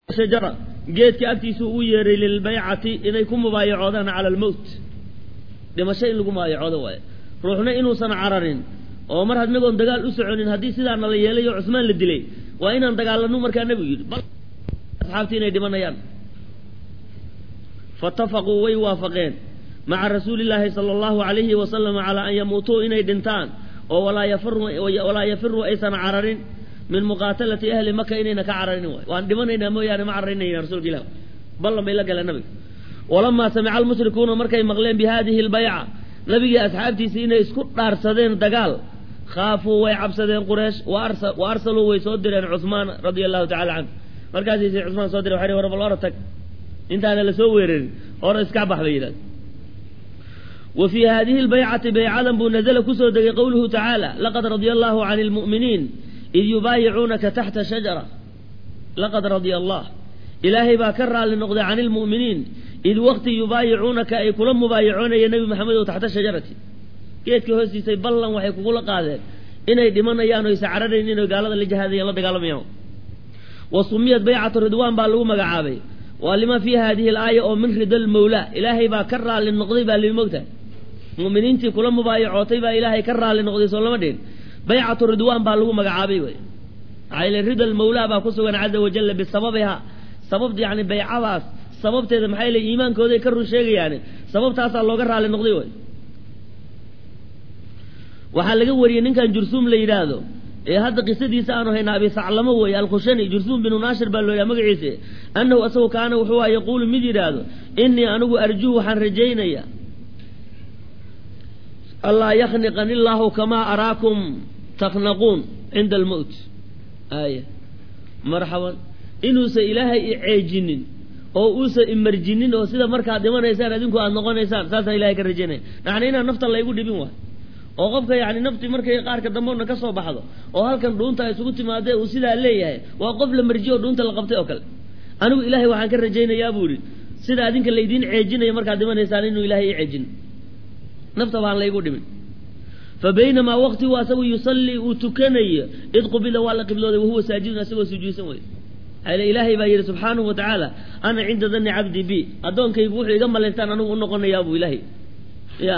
shajara geedka agtiisu u yeeray lilbaycati inay ku mubaayacoodaan cala almowt dhimasho in lagu mubaayacoodo waaye ruuxna inuusan cararin oo mar hadnagoon dagaal u soconin haddii sidaana la yeelay oo cusmaan la dilay waa inaan dagaalano markaa nebigu yidhi bal asxaabtii inay dhimanayaan faitafaquu way waafaqeen maca rasuuli illaahi sala allahu alayhi wasalam calaa an yamuutuu inay dhintaan oo walaa yafiruu aysan cararin min muqaatalati ahli maka inayna ka cararin waay waan dhimanaynaa mooyaane ma cararinayna rasuulka ilah ballan bay la galeen nabiga walamaa samica almushrikuuna markay maqleen bi hadihi lbayca nabigii asxaabtiisii inay isku dhaarsadeen dagaal khaafuu way cabsadeen quraysh wa arsaluu way soo direen cuhmaan radia allahu tacala canhu markaasay cuhmaan soo direen waxay war bal ora tag intaana lasoo weerarin hore iska bax bay yidhahda wa fii hadihi lbaycati baycadan buu nazla kusoo degay qowluhu tacaala laqad radia allahu can lmu'miniin id yubaayicuunaka taxta shajara laqad radia allah ilaahay baa ka raalli noqday can ilmu'miniin id waqti yubaayicuunaka ay kula mubaayacoonayeen nebi maxamedow taxta shajarati geedka hoostiisay ballan waxay kugula qaadeen inay dhimanayaan o isa cararayn inay gaalada la jihaadayan la dagaalamayaan wa sumiyat baycatu ridwaan baa lagu magacaabay waa lima fii hadihi alaaya oo min rida lmawlaa ilaahay baa ka raalli noqday baa lii mogtahay mu'miniintii kula mubaayacootay baa ilaahay ka raalli noqday soo lama dhihin baycatu ridwaan baa lagu magacaabay wey maxaa yile rida lmawlaa baa ku sugan caza wajalla bisababiha sababta yani baycadaas sababteeda maxay le iimaankooday ka run sheegayaane sababtaasaa looga raalli noqday wey waxaa laga wariyey ninkan jursuum la yidhaahdo ee hadda qisadiisa aanu hayna abi saclamo weeye alkhushani jursuum binu naashir baa loo yidhaha magaciisa annahu asagu kaana wuxuu aha yaquulu mid yidhaahdo inii anigu arjuu waxaan rajaynaya allaa yakhniqani illaahu kamaa araakum taknaquun cinda almowt aaya marxaban inuusan ilaahay i ceejinin oo uusan imarjinin oo sida markaad dhimanaysaan adinku aada noqonaysaan saasaan ilahay ka rajaynaya macnaa inaan nafta laygu dhibin waay oo qofka yani nafti markay qaarka dambeona ka soo baxdo oo halkan dhuunta ay isugu timaadee uu sidaa leeyahay waa qof la marjiyo oo dhuunta la qabtay oo kale anigu ilaahay waxaan ka rajaynayaa buu ihi sida adinka laydiin ceejinaya markaad dhimanaysaan inuu ilaahay i ceejin nafta baan laygu dhimin fa baynamaa waqtigu asagu yusallii uu tukanayo id qubila waa la qiblooday wahuwa saajidun asagoo sujuudsan wey ale ilaahay baa yidhi subxaanahu wa tacaala ana cinda danni cabdi bi addoonkaygu wuxuu iga malaystaan anigu u noqonayaa buu ilaahay ya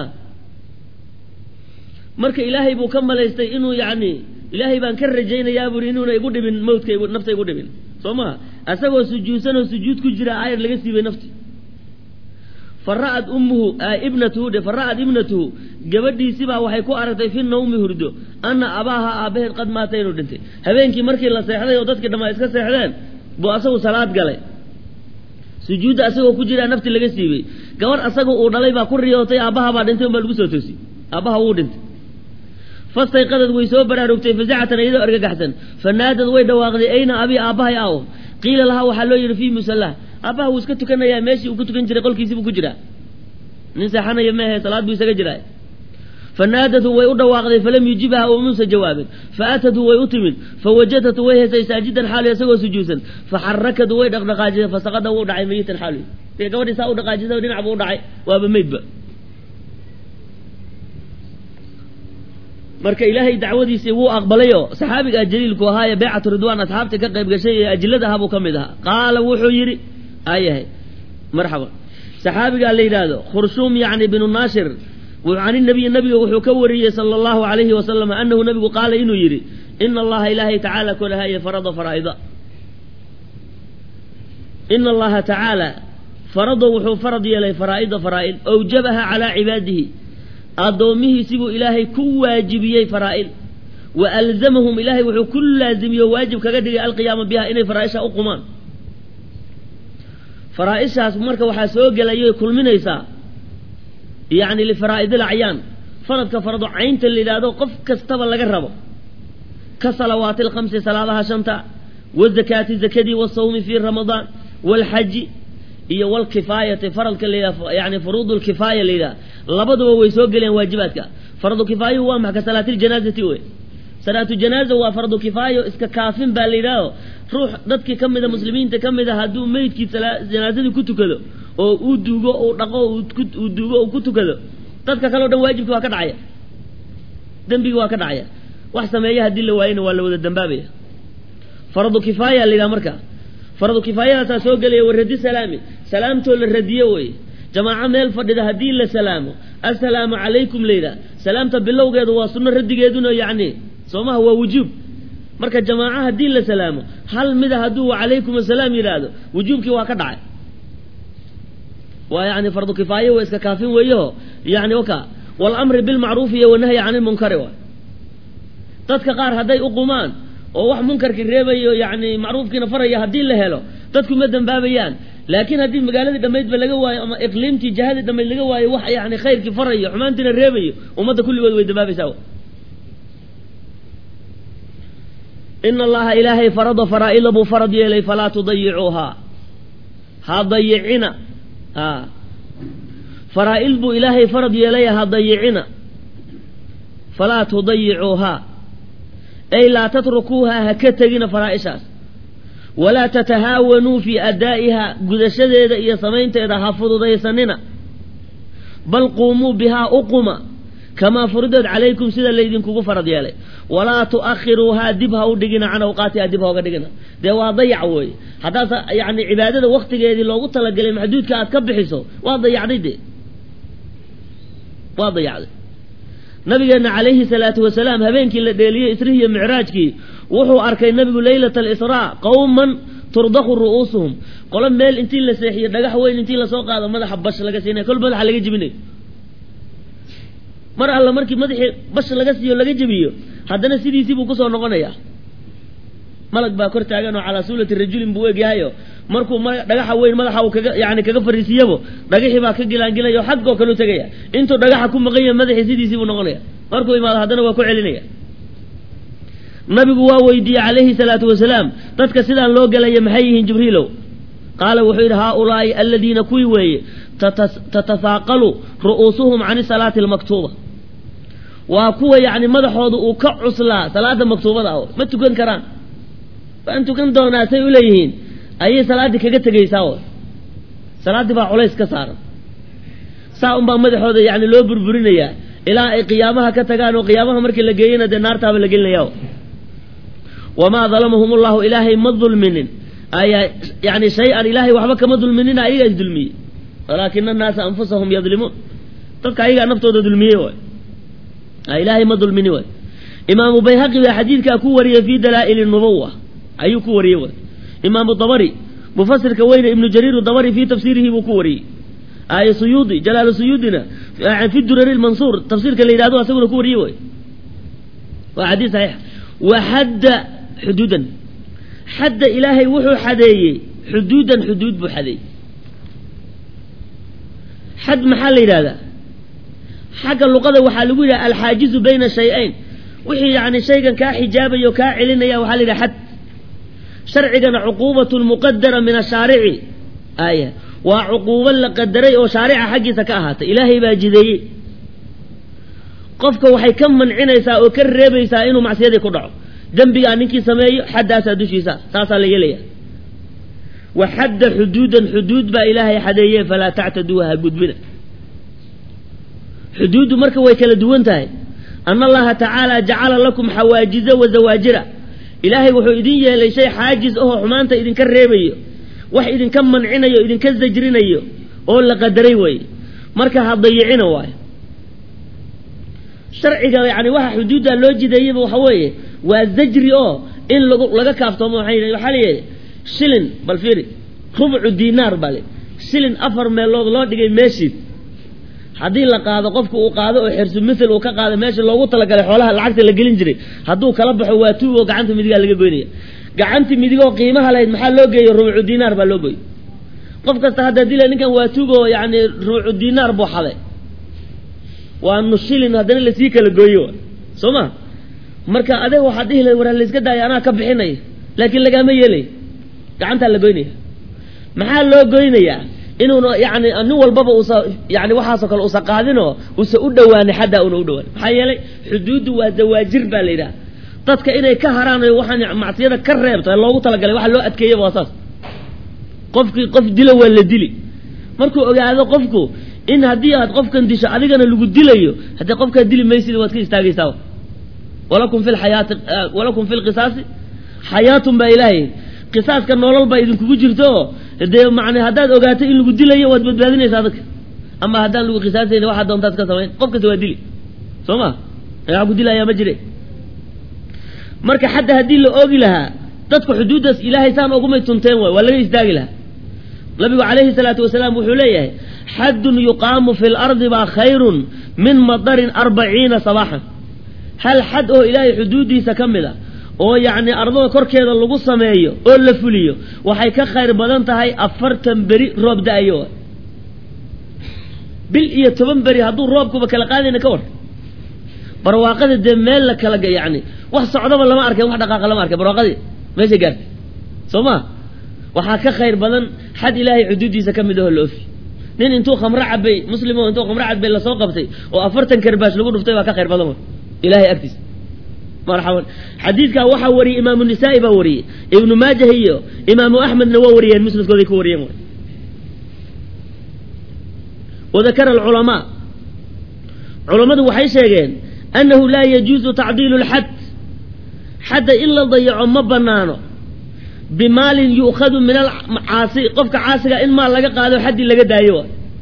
marka ilaahay buu ka malaystay inuu yacni ilaahay baan ka rajaynayaa buuri inuuna igu dhibin mawdka nafta igu dhibin soo maha asagoo sujuudsan oo sujuud ku jira aayar laga siibay nafti fa ra'at ummuhu ibnatuhu dhe fa ra'at ibnatuhu gabadhiisibaa waxay ku aragtay fi nawmi hurdo anna abaaha aabbaheed qad maata inuu dhintay habeenkii markii la seexday oo dadkii dhammaa iska seexdeen buu asagu salaad galay sujuudda asagoo ku jiraa nafti laga siibay gabadh asagoo uu dhalay baa ku riyootay aabbaha baa dhintay un baa lagu soo toosiyey aabbaha wuu dhintay fastayqadad way soo baraarugtay fasacatan iyadoo argagaxsan fanaadad way dhawaaqday ayna abi aabbahay aw qiila lahaa waxaa loo yidhi fii musallah aabbaha wuu iska tukanayaa meeshii uu ku tukan jiray qolkiisii buu ku jiraa nin seexanaya meehe salaad buu isaga jiraa fanaadathu way u dhawaaqday falam yujibha oo muusa jawaabin faatathu way u timid fawajadatu way hesay saajidan xaalu isagoo sujuudsan faxarakadu way dhaqdhaqaajisay fasaqada wuu dhacay mayitan xaalu dee gabadhii saa u dhaqaajisay dhinac buu u dhacay waaba meydba marka ilaahay dacwadiisii wuu aqbalayoo saxaabigaa jaliilku ahaaye baycatu ridwaan asxaabta ka qayb gashay ee ajilada ahaa buu ka mid ahaa qaala wuxuu yidhi ayahay marxaba saxaabigaa la yidhaahdo khurshuum yacni binu naashir can inabiyi nabiga wuxuu ka wariyey sala allahu alayhi wasalam anahu nabigu qaala inuu yidhi ina allaha ilaahay tacaala kolahaye farada faraa'ida ina allaha tacaala farada wuxuu farad yeelay faraa'ida faraa'id awjabaha calaa cibaadihi addoommihiisibuu ilaahay ku waajibiyey faraa'id wa alzamahum ilaahay wuxuu ku laazimiyo waajib kaga dhigay alqiyaama biha inay faraa'isha u qumaan faraa'ishaas marka waxaa soo gelayoy kulminaysaa yacni lifaraa'id alacyaan faradka farado caynta la yidhaahdo qof kastaba laga rabo ka salawaati alkhamsi salaadaha shanta wazakaati zakadii wasawmi fii ramadaan waalxaji iyo walkifaayati faradka la yidhaha yani furuudu lkifaaya la yidhaha labaduba way soo gelayaan waajibaadka fardu kifaayuhu waa maxa ka salaatiljanaazati wey salaatu janaaza waa fardu kifaayo iska kaafin baa la yidhaaho ruux dadkii ka mida muslimiinta ka mid a hadduu meydkii janaazadii ku tukado oo uu duugo uu dhaqo uu duugo uu ku tukado dadka kale o dhan waajibki waa ka dhacaya dembigi waa ka dhacaya wax sameeya haddii la waayena waa la wada dambaabaya fardu kifaaya la yidhaha marka fardu kifaayadaasaa soo gelaya wa radi salaami salaamtoo la radiyo weye jamaaco meel fadhida haddii la salaamo assalaamu calaykum layidhaha salaamta bilowgeedu waa sunno radigeeduna yacni soomaha waa wujuub marka jamaaco haddii la salaamo hal mida hadduu wacalaykum asalaam yidhaahdo wujuubkii waa ka dhacay waa yani fardu kifaaye waa iska kaafin weeyaho yani waka walamri bilmacruufi iyo wanahyi can ilmunkari waay dadka qaar hadday uqumaan oo wax munkarkii reebayo yani macruufkiina faraya haddii la helo dadku ma dembaabayaan laakiin haddii magaaladii dhammaydba laga waayo ama iqliimtii jihadii dhammayd laga waayo wax yani khayrkii farayo xumaantiina reebayo ummadda kulligood way dembaabaysaa ina allaha ilaahay farada faraa'ida buu farad yeelay falaa tudayicuuhaa ha dayicina a faraa'id buu ilaahay farad yeelay ha dayicina falaa tudayicuuhaa ay laa tatrukuuhaa ha ka tegina faraa'ishaas walaa tatahaawanuu fii addaa'iha gudashadeeda iyo samaynteeda ha fududaysanina bal quumuu bihaa uquma kamaa furidat calaykum sida laydinkugu farad yeelay walaa tu'akhiruuhaa dib ha u dhigina can awqaatiha dib ha uga dhigina dee waa dayac weeye haddaas yani cibaadada waktigeedii loogu talagelay maxduudka aad ka bixiso waa dayacday dee waa dayacday nabigeenna calayhi salaatu wasalaam habeenkii la dheeliyey isrihi iyo micraajkii wuxuu arkay nabigu leylata alisraa qowman turdaqu ru'uusuhum qolo meel intii la seexiyo dhagax weyn intii lasoo qaado madaxa bash laga siinay kol madaxa laga jebinayo mar alla markii madaxii bash laga siiyo laga jebiyo haddana sidiisii buu kusoo noqonayaa malag baa kor taagan oo calaa suulati rajulin buu egyahayo markuu dhagaxa weyn madaxa uu kaga yani kaga fariisiyabo dhagaxii baa ka gilaangilayo xaggoo kale u tegaya intuu dhagaxa ku maqan yahay madaxii sidiisii buu noqonaya markuu imaado haddana waa ku celinaya nabigu waa weydiiyey calayhi salaatu wasalaam dadka sidaan loo gelaya maxay yihiin jibriilow qaala wuxuu yidhi haaulaai aladiina kuwii weeye tatahaaqalu ru'uusuhum cani salaati almaktuuba waa kuwa yacni madaxooda uu ka cuslaa salaada maktuubada ah ma tukan karaan waan tukan doonaa say u leeyihiin ayay salaaddii kaga tegaysaa o salaaddii baa culays ka saaran saa unbaa madaxooda yani loo burburinayaa ilaa ay qiyaamaha ka tagaan oo qiyaamaha markii la geeyana dee naartaaba la gelinaya wamaa dalamahum ullahu ilaahay ma dulminin ayaa yani shay-an ilaahay waxba kama dulminina ayagaa is dulmiyey walaakina annaasa anfusahum yadlimuun dadka ayagaa naftooda dulmiyey waay ilaahay ma dulmini waay imaamu bayhaqi baa xadiidkaa ku wariyey fii dalaa'ili nubuwa ayuu ku wariyey waay imaamu dabari mufasirka weyne ibnu jariir dabari fii tafsiirihi buu ku wariyey ay suyuudi jalaalu suyuudina fi durari lmansuur tafsiirka la yidhahdo asaguna ku wariyey waay waa xadiis saxiix wa xadda xuduudan xadda ilaahay wuxuu xadeeyey xuduudan xuduud buu xadeeyey xad maxaa la yidhahdaa xagga luqada waxaa lagu yidhaha alxaajizu bayna shay-ayn wixii yani shaygan kaa xijaabaya o kaa celinaya waxaa la yidhaha xad sharcigana cuquubatun muqadara min ashaarici aya waa cuquubo la qadaray oo shaarica xaggiisa ka ahaatay ilaahay baa jideeyey qofka waxay ka mancinaysaa oo ka reebaysaa inuu macsiyadii ku dhaco dembigaa ninkii sameeyo xaddaasaa dushiisa saasaa la yeelaya wa xadda xuduudan xuduud baa ilaahay xadeeye falaa tactaduuha ha gudbina xuduuddu marka way kala duwan tahay ana allaha tacaala jacala lakum xawaajiza wa zawaajira ilaahay wuxuu idin yeelay shay xaajis ahoo xumaanta idinka reebayo wax idinka mancinayo idinka sajrinayo oo la qadaray weeye marka ha dayicina waayo sharciga yani waxa xuduudda loo jideeyaba waxa weeye waa zajri oo in lag laga kaaftoomo waxaa waxaa layihi shilin bal fiiri rubcu dinaar baa le shilin afar meelood loo dhigay meeshiid haddii la qaado qofka uu qaado oo xirsu mithel uu ka qaado meesha loogu talagalay xoolaha lacagta la gelin jiray hadduu kala baxo waa tuug oo gacanta midigaa laga goynaya gacantii midigoo qiimaha lahayd maxaa loo geeyo rubcu dinaar baa loo gooyo qof kasta hadda dila ninkan waa tuug oo yani rubcu dinaar buu xaday waa nushilin haddana lasii kala gooyo soo ma marka adeeg waxaad dhihi lahay waraa layska daaya anaa ka bixinaya laakiin lagaama yeelay gacantaa la goynaya maxaa loo goynayaa inuuna yani nin walbaba usa yani waxaasoo kale usa qaadinoo usa u dhowaanin xaddaa una u dhowaan maxaa yeelay xuduuddu waa dawaajir baa la yidhaha dadka inay ka haraan o waxaan macsiyada ka reebta loogu talagalay waxa loo adkeeyaba waa saas qofkii qof dilo waa la dili markuu ogaado qofku in haddii aad qofkan disho adigana lagu dilayo haddii qofkaa dili maysid waad ka istaagaysaa walakum fi lxayaati walakum fi lqisaasi xayaatun baa ilaahay qisaaska nolol baa idinkugu jirto oo dee man haddaad ogaato in lagu dilayo waad badbaadinaysaa dadka ama haddaan lagu qisaasayni waxaa doontaad ka samayn qof kasta waa dili soo ma waxaa ku dilayaa ma jire marka xataa haddii la oogi lahaa dadku xuduuddaas ilaahay saan ogumay tunteen waay waa laga istaagi lahaa nabigu calayhi salaatu wasalaam wuxuu leeyahay xaddun yuqaamu fi lardi baa khayrun min madarin arbaciina sabaaxan hal xad oo ilaahay xuduuddiisa ka mid a oo yacni ardada korkeeda lagu sameeyo oo la fuliyo waxay ka khayr badan tahay afartan beri roob da-ayo bil iyo toban beri hadduu roobkuba kala qaadayna ka war barwaaqada dee meel la kala yani wax socdaba lama arkay wax dhaqaaqa lama arkay barwaaqadii meesha gaartay soo ma waxaa ka khayr badan xad ilaahay xuduuddiisa ka mid aho la ofi nin intuu khamro cabay muslimo intuu khamro cabay lasoo qabtay oo afartan karbaash lagu dhuftay baa ka khayr badan ilahay agtiisa marxaban xadiidkaa waxaa wariyey imaamu nisaa'i baa wariyey ibnu maajah iyo imaamu axmedna waa wariyeen musnadkooday ku wariyeen wadakara alculamaa culammadu waxay sheegeen annahu laa yajuusu tacdiilu lxad xadda in la dayaco ma banaano bimaalin yu'khadu min alcaasi qofka caasiga in maal laga qaado xaddii laga daayo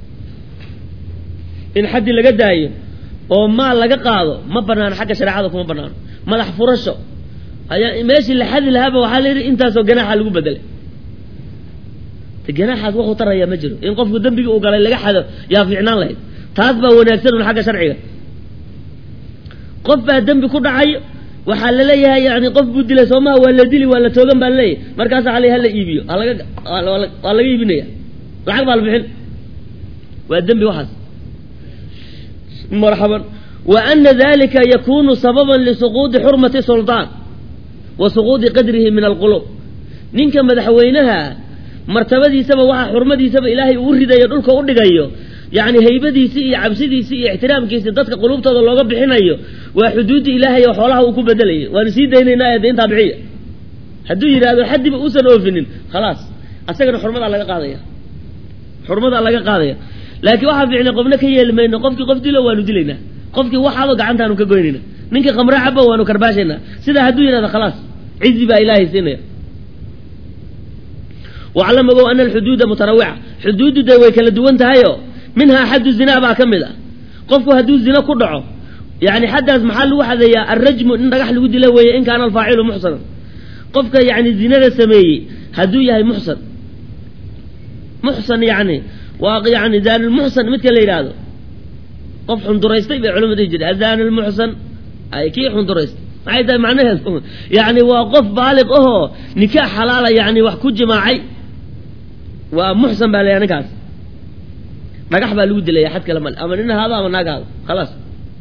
in xaddii laga daayo oo maal laga qaado ma banaano xagga shareecada kuma banaano madax furasho ayaa meeshii la xadi lahaaba waxaa la yidhi intaasoo ganaaxa lagu bedelay te ganaaxaas waxuu tarayaa ma jiro in qofku dembigii uu galay laga xado yaa fiicnaan lahayd taas baa wanaagsan un xagga sharciga qof baa dembi ku dhacayo waxaa laleeyahay yani qof buu dilay soomaha waa la dili waa la toogan baa laleeyahay markaasa hal hala iibiyo halaga waa laga iibinaya lacag baa la bixin waa dembi waxaas marxaban wa ana dalika yakunu sababan lisuquudi xurmati suldaan wa suquudi qadrihi min alqulub ninka madaxweynaha martabadiisaba waxaa xurmadiisaba ilaahay uu ridayo dhulka u dhigayo yacni haybadiisii iyo cabsidiisii iyo ixtiraamkiisii dadka qulubtooda looga bixinayo waa xuduudda ilaahay oo xoolaha uu ku bedelayay waanu sii daynaynaa de intaa bixiya hadduu yidhaahdo xaddiba uusan oofinin khalaas asagana xurmadaa laga qaadaya xurmadaa laga qaadaya laakiin waxaa fiicnay qofna ka yeeli mayno qofkii qof dilo waanu dilaynaa qofkii waxaaba gacantaanu ka goynayna ninkii khamre caba waanu karbaashaynaa sidaa hadduu yidhahdo khalaas cizi baa ilaahay siinaya waclam ogow ana alxuduuda mutanawica xuduuddu dee way kala duwan tahayo minhaa xaddu zinaa baa ka mid ah qofku hadduu zina ku dhaco yani xaddaas maxaa lagu xadeeyaa alrajmu in dhagax lagu dila weeye in kaana alfaacilu muxsanan qofka yani zinada sameeyey hadduu yahay muxsan muxsan yani waa yani zaanilmuxsan midka la yidhaahdo qof xunduraystay bay culamadu dhihi jireen azaan lmuxsan ay kii xunduraystay maxay tahay macnaheedu yani waa qof baaliq ahoo nikaax xalaala yani wax ku jimaacay waa muxsan baa la ninkaas dhagax baa lagu dilaya xad kale male ama nin ahaado ama naag ahaado khalaas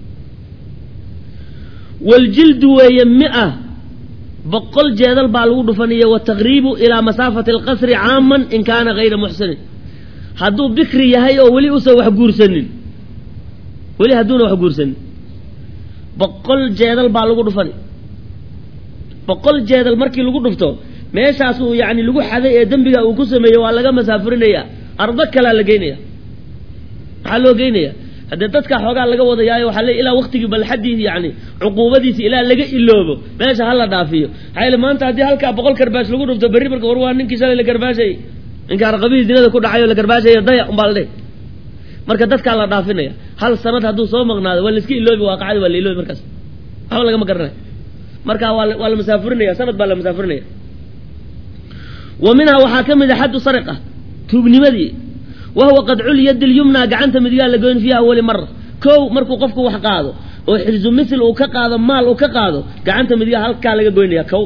waljildu weeye mia boqol jeedal baa lagu dhufanaya wataqriibu ilaa masaafati alqasri caaman in kaana hayra muxsinin hadduu bikri yahay oo weli usan wax guursanin weli hadduuna wax guursanin boqol jeedal baa lagu dhufani boqol jeedal markii lagu dhufto meeshaas uu yani lagu xaday ee dembiga uu ku sameeyey waa laga masaafurinaya ardo kalaa la geynaya maxaa loo geynaya haddee dadkaa xoogaa laga wadayaayo waxaa le ilaa waktigii balxadiisi yani cuquubadiisi ilaa laga iloobo meesha hala dhaafiyo maxaa yele maanta haddii halkaa boqol karbaash lagu dhufto berri marka war waa ninkii shalay la karbaashayay ninka arqabihii zinada ku dhacayo la karbaashaya daya umbaa la dheh marka dadkaa la dhaafinaya hal sanad hadduu soo maqnaado waa laiska iloobi waaqacadi waa la iloobi markaas waxba lagama garanaya marka waa waa la masaafurinaya sanad baa la masaafurinaya wa minhaa waxaa ka mid a xaddu sariqa tuugnimadii wa huwa qadcu lyadi lyumna gacanta midigaa la goyn fiiha awali mara kow markuu qofku wax qaado oo xirzu misl uu ka qaado maal uu ka qaado gacanta midigaa halkaa laga goynaya kow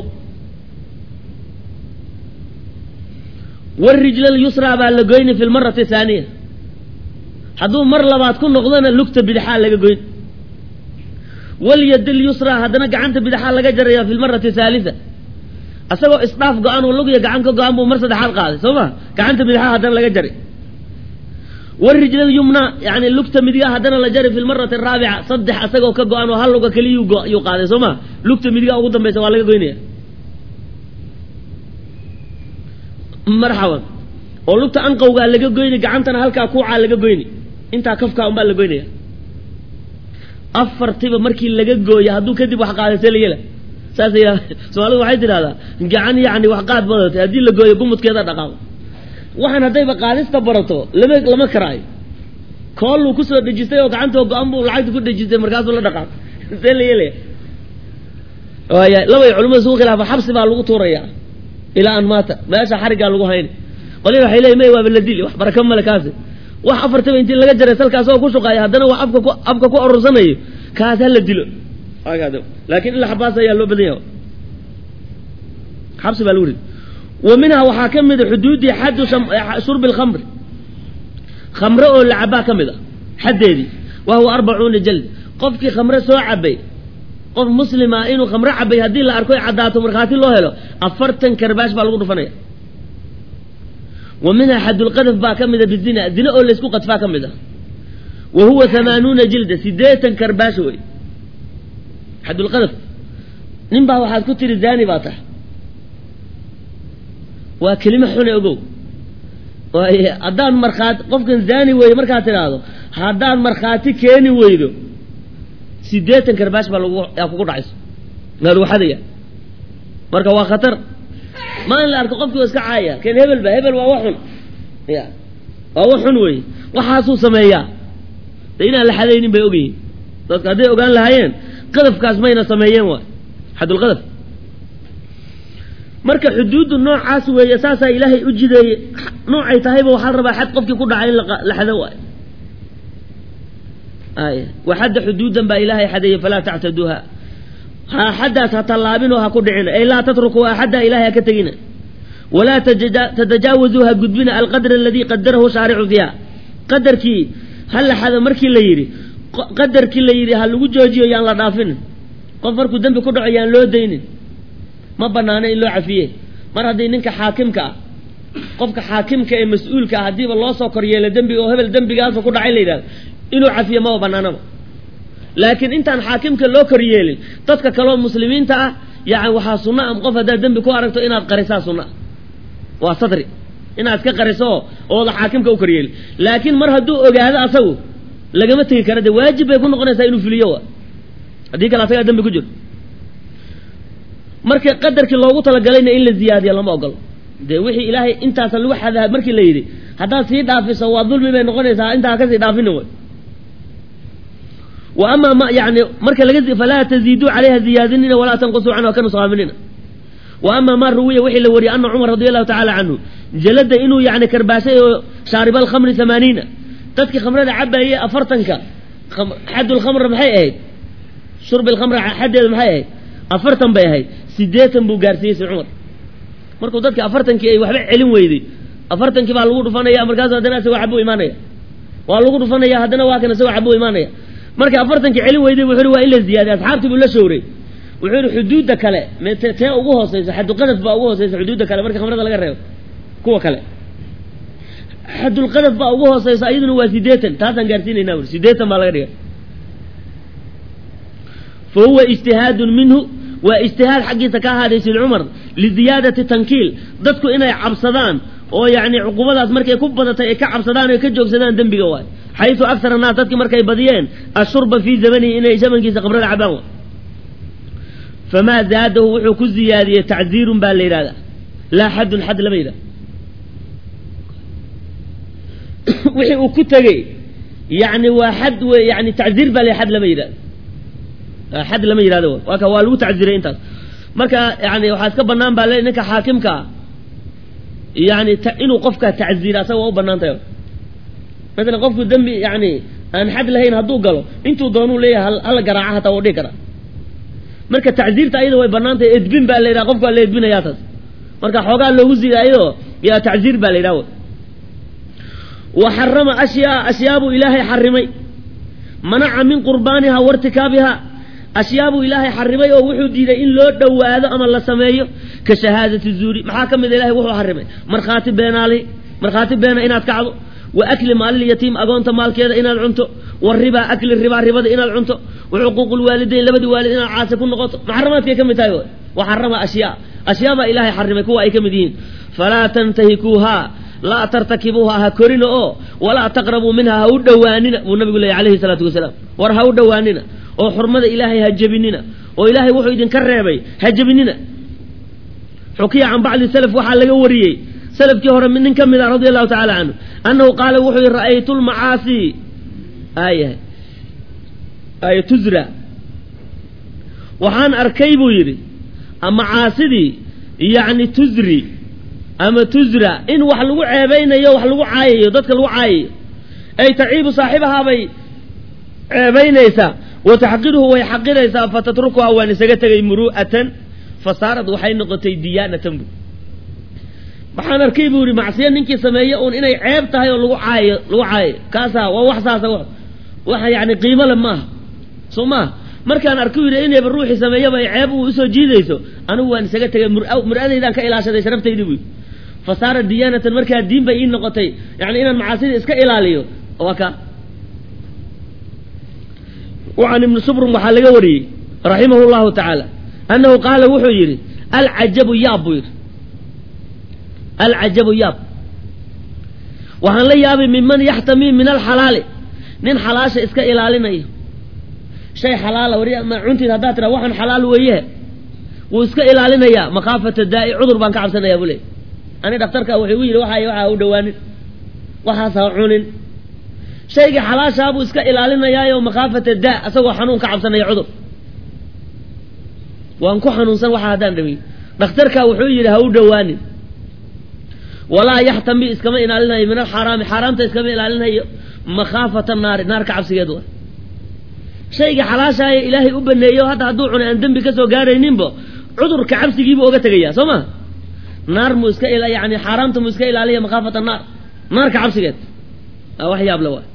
warijla lyusraa baa la goyni fi lmarati haaniya hadduu mar labaad ku noqdona lugta bidixaa laga goyn walyad lyusraa haddana gacanta bidixaa laga jaraya fi lmarati haalisa isagoo isdhaaf go-aan oo lugya gacan ka go-aan buu mar saddexaad qaaday soo ma gacanta bidixaa haddana laga jaray warijla yumna yani lugta midigaa haddana la jari fi lmarati araabica saddex isagoo ka go-an oo hal luga keliyuu qaaday soo ma lugta midigaa ugu dambaysa waa laga goynaya marxaban oo lugta anqowgaa laga goyni gacantana halkaa kuucaa laga goyni intaa kafkaa unbaa la goynaya afartiba markii laga gooyo hadduu kadib wax qaaday see la yela saas yidhahda soomaalidu waxay tidhahdaa gacan yacni wax qaad badatay haddii la gooyo gumudkeeda dhaqaaqo waxaan haddayba qaadista barato lama lama karaayo kooluu kusoo dhejistay oo gacantoo go-an buu lacagta ku dhejistay markaasuu la dhaqaaq see la yeelaya waaya labay culimada isugu khilaafa xabsi baa lagu tuurayaa ilaa an maata meesha xariggaa lagu hayna qolya waxay leeyihin may waaba la dili wax baraka male kaasi wax afartaba intii laga jaray salkaas oo ku shuqaaya haddana wax afka ku afka ku arursanayo kaas ha la dilo laakiin ila xabaas ayaa loo badan yahay xabsi baa lagu ridi wa minhaa waxaa ka mid a xuduudii xaddu shurbi lkhamri khamre oo la cabaa ka mid a xaddeedii wa huwa arbacuuna jald qofkii khamre soo cabay qof muslima inuu khamre cabay haddii la arko caddaato markhaati loo helo afartan karbaash baa lagu dhufanaya wa minhaa xaddulqadaf baa ka mida bizina zina oo laysku qadfaa ka mid ah wa huwa hamaanuuna jilda sideetan karbaash wey xaddulqadaf nin baa waxaad ku tiri zani baa tahay waa kelimo xune ogow waay haddaan markhaati qofkan zani weydo markaad tidhaahdo haddaad markhaati keeni weydo sideetan karbaash baa lagu yaa kugu dhacayso maa lagu xadaya marka waa khatar ma in la arko qofkii waa iska caaya ken hebel ba hebel waa wax xun ya waa wax xun wey waxaasuu sameeyaa de inaan la xadaynin bay ogyihiin dadka hadday ogaan lahaayeen qadafkaas mayna sameeyeen waay xadulqadaf marka xuduuddu noocaas weeye saasaa ilaahay u jideeyey noocay tahayba waxaa la rabaa xad qofkii ku dhacay in la xado waayo ay waxadda xuduudan baa ilaahay xadeeyey falaa tactaduuha ha xaddaas ha tallaabinoo ha ku dhicina ay laa tatrukuu axadda ilahay ha ka tegina walaa tatajaawazuu ha gudbina alqadra aladii qadarahu shaaricu fiiha qadarkii ha la xado markii la yidhi qadarkii la yidhi ha lagu joojiyo yaan la dhaafinin qof markuu dembi ku dhaco yaan loo daynin ma banaano in loo cafiye mar haddii ninka xaakimka ah qofka xaakimka ee mas-uulka ah haddiiba loo soo koryeelo dembiga oo hebel dembigaasa ku dhacay la yidhahdo inuu cafiye maba banaanaba laakiin intaan xaakimka loo koryeelin dadka kaleoo muslimiinta ah yani waxaa sunna a qof haddaad dembi ku aragto inaad qarisaa sunna waa sadri inaad iska qariso ooda xaakimka u koryeelin laakiin mar hadduu ogaado asagu lagama tegi kara de waajib bay ku noqonaysaa inuu fuliyo wa haddii kale asagaa dembi ku jiro marka qadarkii loogu talagalayna in la ziyaadiya lama ogolo dee wixii ilaahay intaasa lagu xadaa markii la yidhi haddaad sii dhaafiso waa dulmi bay noqonaysaa intaa kasii dhaafina way wa amaa ma yani marka laga falaa taziiduu calayha ziyaadinina walaa tanqusuu canha ka nusqaaminina wa amaa maa ruwiya wixii la wariyey ana cumar radi allahu tacaala canhu jalada inuu yani karbaashay oo shaariba alkhamri hamaaniina dadkii khamrada cabaayey afartanka xaddulkhamr maxay ahayd shurbi alkhamra xaddeedu maxay ahayd afartan bay ahayd sideetan buu gaarsiiyey si cumar markuu dadki afartankii ay waxba celin weyday afartankii baa lagu dhufanaya markaasu haddana isagoo cabuu imaanaya waa lagu dhufanaya haddana waa kan isagoo cabuu imaanaya markay afartankii celin weyday wuxu uhi waa in la ziyaadiy asxaabtii buu la showray wuxuu yihi xuduudda kale mt tee ugu hooseysa xadulqadaf baa ugu hooseysa xuduudda kale marka khamrada laga reebo kuwa kale xadulqadaf baa ugu hooseysa iyaduna waa sideetan taasaan gaarsiinayna uri sideetan baa laga dhigay fa huwa ijtihaadun minhu waa ijtihaad xaggiisa ka ahaaday sid cumar liziyaadati tankiil dadku inay cabsadaan oo yacni cuqubadaas markay ku badatay ay ka cabsadaan o ka joogsadaan dembiga waay xaysu aksar annaas dadkii markay badiyeen ashurba fii zamanihi inay zamankiisa khamrada cabaan waay famaa zaadahu wuxuu ku ziyaadiyey tacziirun baa la yidhahdaa laa xaddun xad lama yidhahda wixii uu ku tegey yani waa xad w yani tacziir baa la xad lama yidhahda xad lama yidhahdo waa ka waa lagu tacziray intaas marka yani waxaa iska banaan baa le ninka xaakimkaa yani inuu qofka tacziira asaga waa u banaan tahay masalan qofku dembi yani aan xad lahayn hadduu galo intuu doonuu leeyahay hala garaaca hataa wau dhihi karaa marka tacziirta ayada way banaan tahay edbin baa la yidhaha qofka waa la edbinayaa taas marka xoogaa loogu zida ayadoo yaa tacziir baa la yidhaha wa xarama ashyaa ashyaabuu ilaahay xarimay manaca min qurbaaniha wartikaabiha ashyaabuu ilaahay xarimay oo wuxuu diiday in loo dhowaado ama la sameeyo ka shahaadati zuuri maxaa ka mida ilahay wuxuu xarimay markhaati beenaali markhaati beena inaad kacdo wa akli maalil-yatiim agoonta maalkeeda inaad cunto wa ribaa akli ribaa ribada inaad cunto wa xuquuqu lwaalidayn labadii waalid inaad caasi ku noqoto maxaramaadkay ka mid tahay wa xarama ashyaa ashyaabaa ilaahay xarimay kuwa ay ka mid yihiin falaa tantahikuuhaa laa tartakibuuha ha korina oo walaa taqrabuu minha ha u dhowaanina buu nabigu leeyay alayhi salaatu wasalaam war ha u dhowaanina oo xurmada ilaahay ha jebinina oo ilaahay wuxuu idinka reebay ha jebinina xukiya can bacdi salaf waxaa laga wariyey salafkii hore nin ka mid ah radia allahu tacala canhu annahu qaala wuxuu yihi ra'aytu lmacaasi aayahay aaya tuzra waxaan arkay buu yidhi macaasidii yacni tuzri ama tuzra in wax lagu ceebaynayo wax lagu caayayo dadka lagu caayayo ay taciibu saaxibahaabay ceebaynaysaa wa taxqiruhu way xaqiraysaa fatatrukuha waan isaga tegay muru'atan fasaarad waxay noqotay diyaanatan bu waxaan arkay buu yihi macsiyo ninkii sameeye uun inay ceeb tahay oo lagu caayo lagu caayayo kaasaa waa wax saasa waxa yani qiimo le maaha soo maaha markaan arku yidhi inayba ruuxii sameeyaba ay ceeb uu usoo jiidayso anigu waan isaga tegay mur-adaydaan ka ilaashaday sharaftaydii buy fasaara diyaanatan markaa diin bay ii noqotay yani inaan macaasida iska ilaaliyo waa ka wacan ibni subrum waxaa laga wariyey raximahu llahu tacaala annahu qaala wuxuu yidhi alcajabu yaab buu yidhi alcajabu yaab waxaan la yaabay minman yaxtamii min alxalaali nin xalaasha iska ilaalinayo shay xalaala wari ma cuntiid haddaad tiraa waxaan xalaal weeye wuu iska ilaalinayaa makhaafata daa'i cudur baan ka cabsanayaa buu leey ani dhakhtarka wuxuu igu yidhi waxa waxaa u dhowaanin waxaas ha cunin shaygii xalaashaa buu iska ilaalinayaayo makhaafata daa asagoo xanuun ka cabsanaya cudur waan ku xanuunsan waxa haddaan dhamiy dhakhtarka wuxuu yidhi ha u dhowaanin walaa yaxtami iskama ilaalinayo min alxaaraami xaaraamta iskama ilaalinayo makhaafata naari naar ka cabsigeed wa shayga xalaashaaye ilaahay u baneeyo hadda hadduu cunay aan dembi kasoo gaarayninba cudurka cabsigiibuu oga tegayaa soo ma naar muu iska yani xaaraamta muu iska ilaaliya makhaafata naar naarka cabsigeed wax yaable waa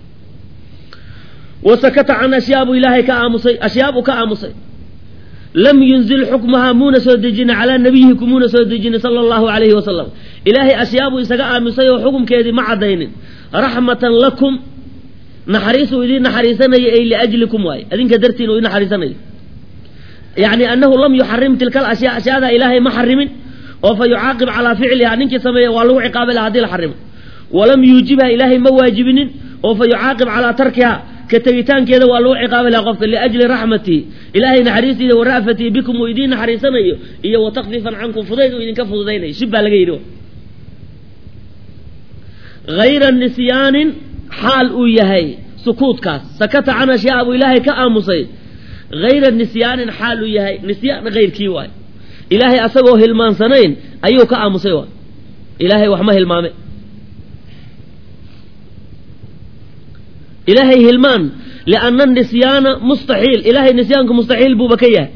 wa sakata can ashyaabu ilaahay ka aamusay ashyaabu ka aamusay lam yunzil xukmaha muuna soo dejina calaa nabiyihi kumuuna soo dejinin sala allahu alayhi wasalam ilaahay ashyaabuu isaga aamusay oo xukumkeedii ma caddaynin raxmatan lakum naxariisuu idiin naxariisanayo ay liajlikum waaye adinka dartiin uu idin naxariisanayo yacni annahu lam yuxarim tilka alashyaa ashyaadaa ilaahay ma xarimin oo fa yucaaqib calaa ficliha ninkii sameeya waa lagu ciqaabi laha hadii la xarimo walam yuujibha ilaahay ma waajibinin oo fa yucaaqib calaa tarkiha ka tegitaankeeda waa lagu ciqaabi laha qofka liajli raxmatihi ilaahay naxariistiisa wa ra'fatihi bikum uu idiin naxariisanayo iyo wa takfifan cankum fudayd uu idinka fududaynayo shib baa laga yidhi hayra nisyaanin xaal uu yahay sukuudkaas sakata can ashyaa buu ilaahay ka aamusay hayra nisyaanin xaal uu yahay nisyaan hayrkii waay ilaahay asagoo hilmaansanayn ayuu ka aamusay waay ilaahay wax ma hilmaame ilaahay hilmaan lianna nisyaana mustaxiil ilaahay nisyaanku mustaxiil buuba ka yahay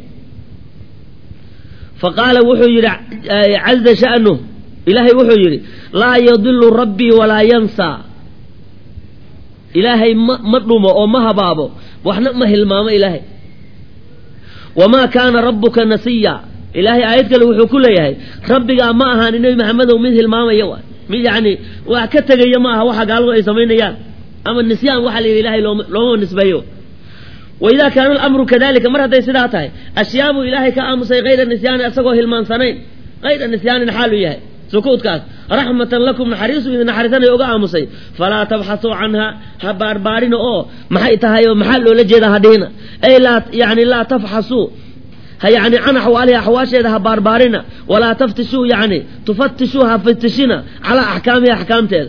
faqaala wuxuu yidhi caza sha'nuh ilaahay wuxuu yidhi laa yadilu rabbii walaa yansaa ilaahay ma ma dhumo oo ma habaabo waxna ma hilmaamo ilaahay wamaa kaana rabbuka nasiya ilaahay aayad kale wuxuu ku leeyahay rabbigaa ma ahaani nebi maxamedow mid hilmaamaya waay mid yacni wax ka tegaya ma aha waxa gaaladu ay samaynayaan ama nisyaan waxaa la yidhi ilahay looma looma nisbeeyo waidaa kaana alamru kadalika mar hadday sidaa tahay ashyaabuu ilaahay ka aamusay hayra nisyaani asagoo hilmaansanayn hayra nisyaanin xaalu yahay sukuudkaas raxmatan lakum naxariisu idin naxariisanaya uga aamusay falaa tabxasuu canha ha baarbaarina oo maxay tahay oo maxaa loola jeedaa hadhihina ay laa yani laa tafxasuu ha yani can axwaaliha axwaasheeda ha baarbaarina walaa taftishuu yani tufatishuu ha fatishina calaa axkaamiha axkaamteeda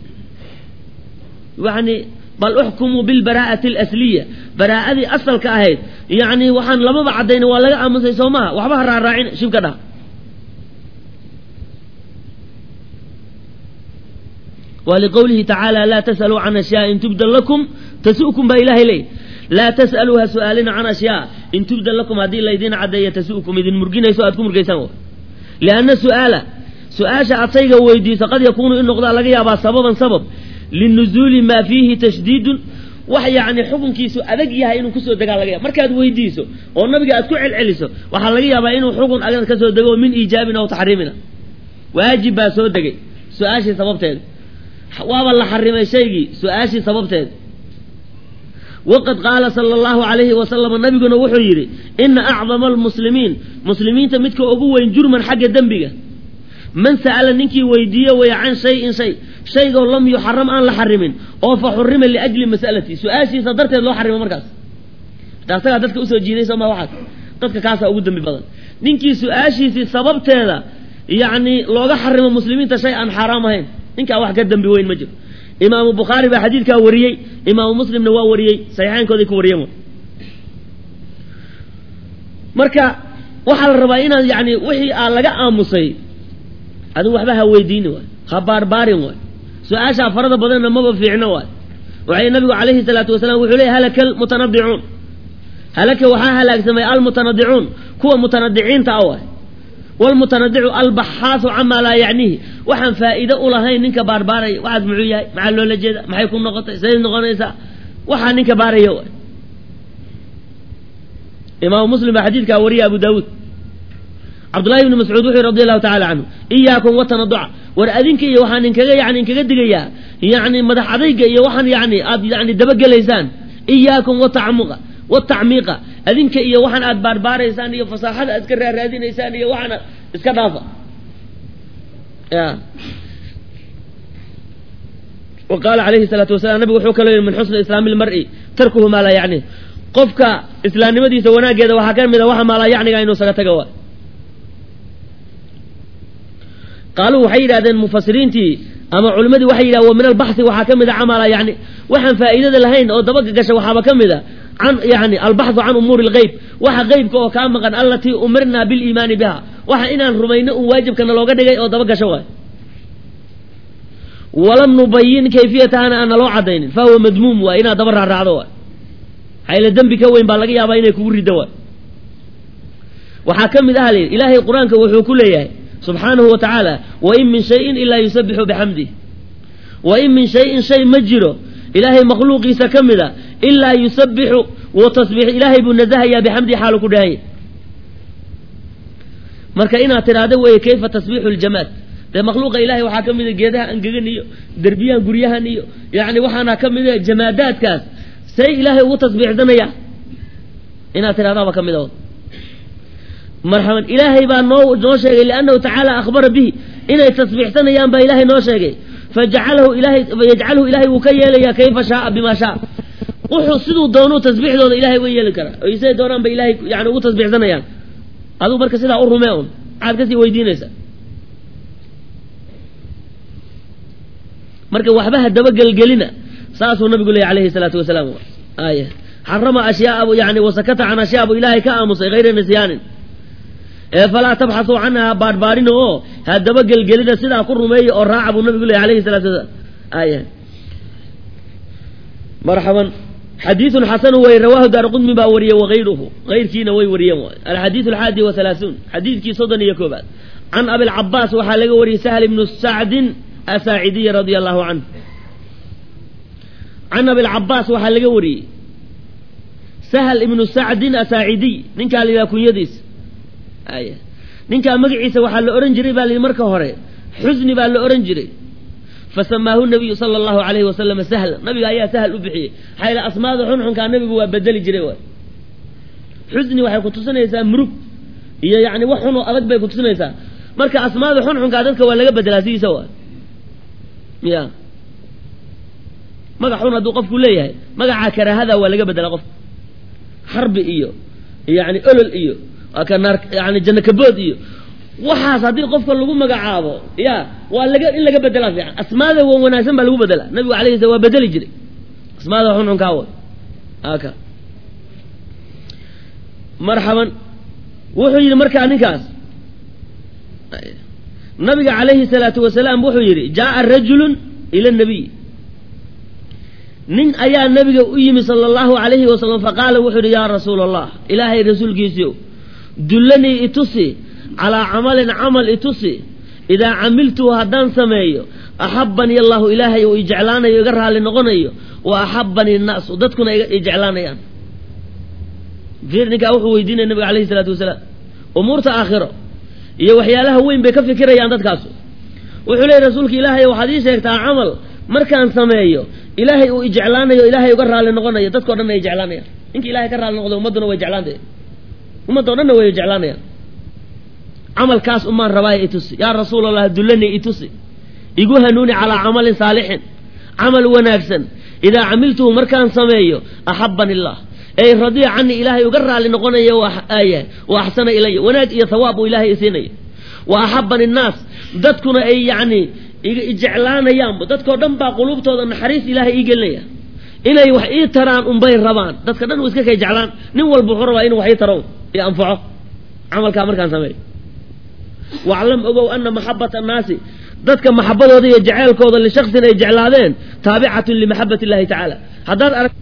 yani bal uxkumuu bilbaraa'ati alasliya baraa'adii asalka ahayd yani waxaan lamaba caddayn waa laga aamusay soo maha waxba ha raaraacina shibka dhaha wliqowlihi tacaala laa tas'aluu can ashyaa in tubda lakum tasu'kum baa ilahay leey laa tas'aluu ha su'aalina can ashyaa in tubda lakum haddii laydin caddeeya tasu'kum idin murginayso aad ku murgaysaan lianna su'aala su-aasha aad shayga weydiiso qad yakuunu in noqdaa laga yaabaa sababan sabab linuzuuli maa fiihi tashdiidun wax yacni xukunkiisu adag yahay inuu kusoo degaa laga yaba markaad weydiiso oo nabiga aad ku celceliso waxaa laga yaabaa inuu xukun adag kasoo dego min iijaabin aw taxriimina waajib baa soo degay su-aashii sababteeda waaba la xarimay shaygii su-aashii sababteed waqad qaala sala allahu alayhi wasalam nabiguna wuxuu yidhi ina acdama almuslimiin muslimiinta midka ugu weyn jurman xagga dembiga man sa'ala ninkii weydiiye weya can shayin shay shaygoo lam yuxaram aan la xarimin oo fa xurima liajli mas'alati su-aashiisa darteed loo xarimo markaas asagaa dadka usoo jiiday soo ma waxaas dadka kaasaa ugu dembi badan ninkii su-aashiisii sababteeda yacni looga xarimo muslimiinta shay aan xaaraam ahayn ninkaa wax ka dembi weyn ma jiro imaamu bukhaari baa xadiidkaa wariyey imaamu muslimna waa wariyey saxiixaynkooday ku wariyeen marka waxaa la rabaa inaad yani wixii aa laga aamusay adigu waxba ha weydiini waay ha baarbaarin waay su-aashaa farada badanna maba fiicno waay waxay nabigu calayhi salaatu wasalaam wuxuu leey halaka almutanadicuun halaka waxaa halaagsamay almutanadicuun kuwa mutanadiciinta ah waay wlmutanadicu albaxaasu camaa laa yacniihi waxaan faa'iide u lahayn ninka baarbaaraya waxaas muxuu yahay maxaa loola jeeda maxay ku noqotay say noqonaysaa waxaa ninka baaraya waay imaamu muslim baa xadiidkaa wariya abu daawuud cabdullahi ibni mascuud wuxuu radi allahu tacala canhu iyaakum watanaduca war adinka iyo waxaan inkaga yani inkaga digayaa yani madax adayga iyo waxaan yani aad yani dabagelaysaan iyaakum watacmuqa watacmiiqa adinka iyo waxaan aad baarbaaraysaan iyo fasaaxada aad iska raaraadinaysaan iyo waxaan iska dhaafa ya wa qaala calayhi salaatu wasalam nabigu wuxuu kaloo yihi min xusni islaami lmar'i tarkuhu maa laa yacni qofka islaamnimadiisa wanaaggeeda waxaa ka mid a waxa maalaa yacniga inuu saga taga waay qaaluu waxay yidhahdeen mufasiriintii ama culimmadii waxay yidhahdeen wa min albaxhi waxaa ka mid a camala yani waxaan faa'iidada lahayn oo dabaga gasha waxaaba ka mid a can yani albaxu can umuuri lgeyb waxa qeybka oo kaa maqan allatii umirnaa biliimaani biha waxa inaan rumayno un waajibkana looga dhigay oo daba gasho waay walam nubayin kayfiyatahana aan naloo cadaynin fa huwa madmuum waay inaad daba raaraacdo waay hayla dembi ka weyn baa laga yaabaa inay kugu riddo waay waxaa ka mid ah l ilaahay qur-aanka wuxuu ku leeyahay subxaanahu wa tacaala wain min shayin ilaa yusabixu bixamdih wain min shayin shay ma jiro ilaahay makhluuqiisa ka mid a ilaa yusabixu wa tasbiix ilaahay buu nasahayaa bixamdihi xaalu ku dhahanya marka inaad tidhaahdo weeye kayfa tasbiixu ljamaad dee makhluuqa ilahay waxaa ka mida geedaha angegan iyo derbiyahan guryahan iyo yani waxaana ka mida jamaadaadkaas say ilaahay ugu tasbiixsanaya inaad tidhahdaaba ka mid a marxaban ilaahay baa noo noo sheegay liannahu tacaala akhbara bihi inay tasbiixsanayaan baa ilaahay noo sheegay fajacalahu ilahay fayajcalhu ilaahay wuu ka yeelayaa kayfa shaaa bima shaa wuxuu siduu doonuu tasbiixdooda ilahay way yeeli karaa oy siday doonaan ba ilahay yani ugu tasbiixsanayaan adigu marka sidaa u rumee un maxaad kasii weydiinaysaa marka waxba ha dabagelgelina saasuu nabigu leeyay alayhi salaatu wasalaam aya xarama ashyaaa yani wasakata can ashyaa buu ilaahay ka aamusay hayra nisyaanin ee falaa tabxasuu canha baarbaarin oo ha dabagelgelina sidaa ku rumeeya oo raaca buu nabigu leeyay alayhi salatu wasalaam aya marxaban xadiidun xasanu wey rawaahu daar qudmi baa wariyey wagayruhu hayrkiina way wariyeen waay alxadiidu alxaadi wahalaaثuun xadiidkii soddon iyo koobaad can abilcabaas waxaa laga wariyey sahl ibnu sacdin asaacidiy radia allahu canhu can abilcabaas waxaa laga wariyey sahl ibnu sacdin asaacidiy ninkaa la yidhaha kunyadiisa aya ninkaa magaciisa waxaa la ohan jiray baa la yidhi marka hore xusni baa la ohan jiray fasamaahu nabiyu sala allahu alayhi wasalam sahla nabiga ayaa sahl u bixiyey maxaa yidhi asmaada xunxunkaa nabigu waa bedeli jiray waay xusni waxay kutusinaysaa murug iyo yani wax xun oo adag bay kutusinaysaa marka asmaada xunxunkaa dadka waa laga bedelaa sidiisa waay ya magac xun hadduu qofku leeyahay magacaa karaahada waa laga bedelaa qofka xarbi iyo yani olol iyo yani janno kabood iyo waxaas haddii qofka lagu magacaabo ya waa laga in laga bedelaa fiican asmaada wan wanaagsan baa lagu bedelaa nabigu alayh slam waa bedeli jiray asmaada xunxunkaa way aka marxaban wuxuu yidhi markaa ninkaas nabiga calayhi salaatu wasalaam wuxuu yidhi jaaa rajulun ila nabiy nin ayaa nabiga u yimi sala allahu alayhi wasalam faqaala wuxuu yidhi yaa rasuula allah ilaahay rasuulkiisiiow dullanii itusi calaa camalin camal itusi idaa camiltuhu haddaan sameeyo axabanii allahu ilaahay uu ijeclaanayo iga raalli noqonayo wa axabanii nnaasu dadkuna ijeclaanayaan fiir ninkaa wuxuu weydiinaya nabiga alayhi salaatu wasalaam umuurta aakhiro iyo waxyaalaha weyn bay ka fikirayaan dadkaasu wuxuu leeyay rasuulka ilaahay waxaad ii sheegtaa camal markaan sameeyo ilaahay uu ijeclaanayo ilaahay uga raalli noqonayo dadkao dhan ay jeclaanayaan ninka ilahay ka raalli noqdo ummadduna way jeclaantay ummadoo dhanna way jeclaanayaan camalkaas umaan rabaayo itusi yaa rasuul allah dullanii itusi igu hanuuni calaa camalin saalixin camal wanaagsan idaa camiltuhu markaan sameeyo axabani illah ey radiya canii ilaahay uga raali noqonaya yahay wa axsana ilaya wanaag iyo hawaab uu ilaahay isiinaya wa axabani innaas dadkuna ay yacni jeclaanayaanba dadkao dhan baa quluubtooda naxariis ilaahay ii gelinaya inay wax ii taraan unbay rabaan dadka dhan u iska kay jeclaan nin walba wuxuu rabaa inuu wax ii taro iyo anfaco camalkaa markaan sameeyo waclam ogow ana maxabata annaasi dadka maxabadooda iyo jeceelkooda lishaksin ay jeclaadeen taabicatun limaxabat illahi tacaala haddaad arag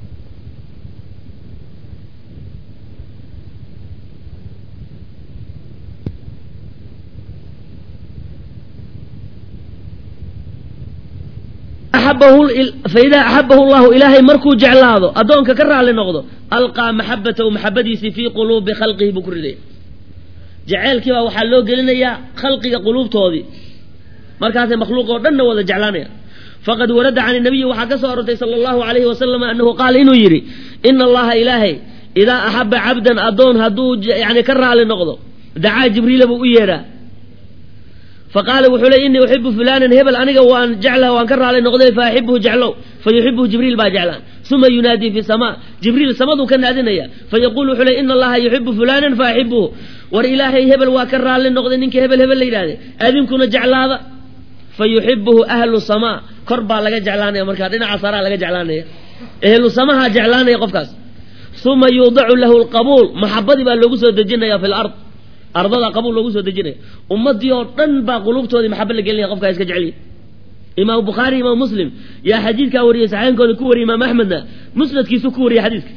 faidaa axabahu llahu ilaahay markuu jeclaado addoonka ka raali noqdo alqaa maxabatahu maxabadiisii fii quluubi khalqihi buu ku ridaya jeceelkii baa waxaa loo gelinayaa khalqiga quluubtoodii markaasay makhluuq oo dhanna wada jeclaanaya faqad warada can nabiyi waxaa ka soo arortay sala allahu alayhi wasalam anahu qaala inuu yidhi ina allaha ilaahay idaa axaba cabdan addoon hadduu yani ka raali noqdo dacaa jibriila buu u yeedhaa faqaala wuxuu ley inii uxibu fulanan hebel aniga waan jeclaha waan ka raali noqday fa axibuhu jeclow fayuxibuhu jibriil baa jeclaan uma yunaadii fi sama jibriil samaduu ka naadinaya fayaqulu wuxuu ley ina allaha yuxibu fulanan faaxibuhu war ilaahay hebel waa ka raali noqday ninka hebel hebel la yidhahde adinkuna jeclaada fayuxibuhu ahlu samaa kor baa laga jeclaanaya markaa dhinaca saraa laga jeclaanaya ehlu samaha jeclaanaya qofkaas uma yuudacu lahu lqabuul maxabadii baa loogu soo dejinaya fi lard ardada qabuul loogu soo dejinaya ummadii oo dhan baa quluubtoodii maxaba la gelinaya qofkaa iska jeceliya imaamu bukhaari imaam muslim yaa xadiidkaa wariyey saxeenkooda ku wariyay imaam axmedna musnadkiisu ku wariyey xadiidka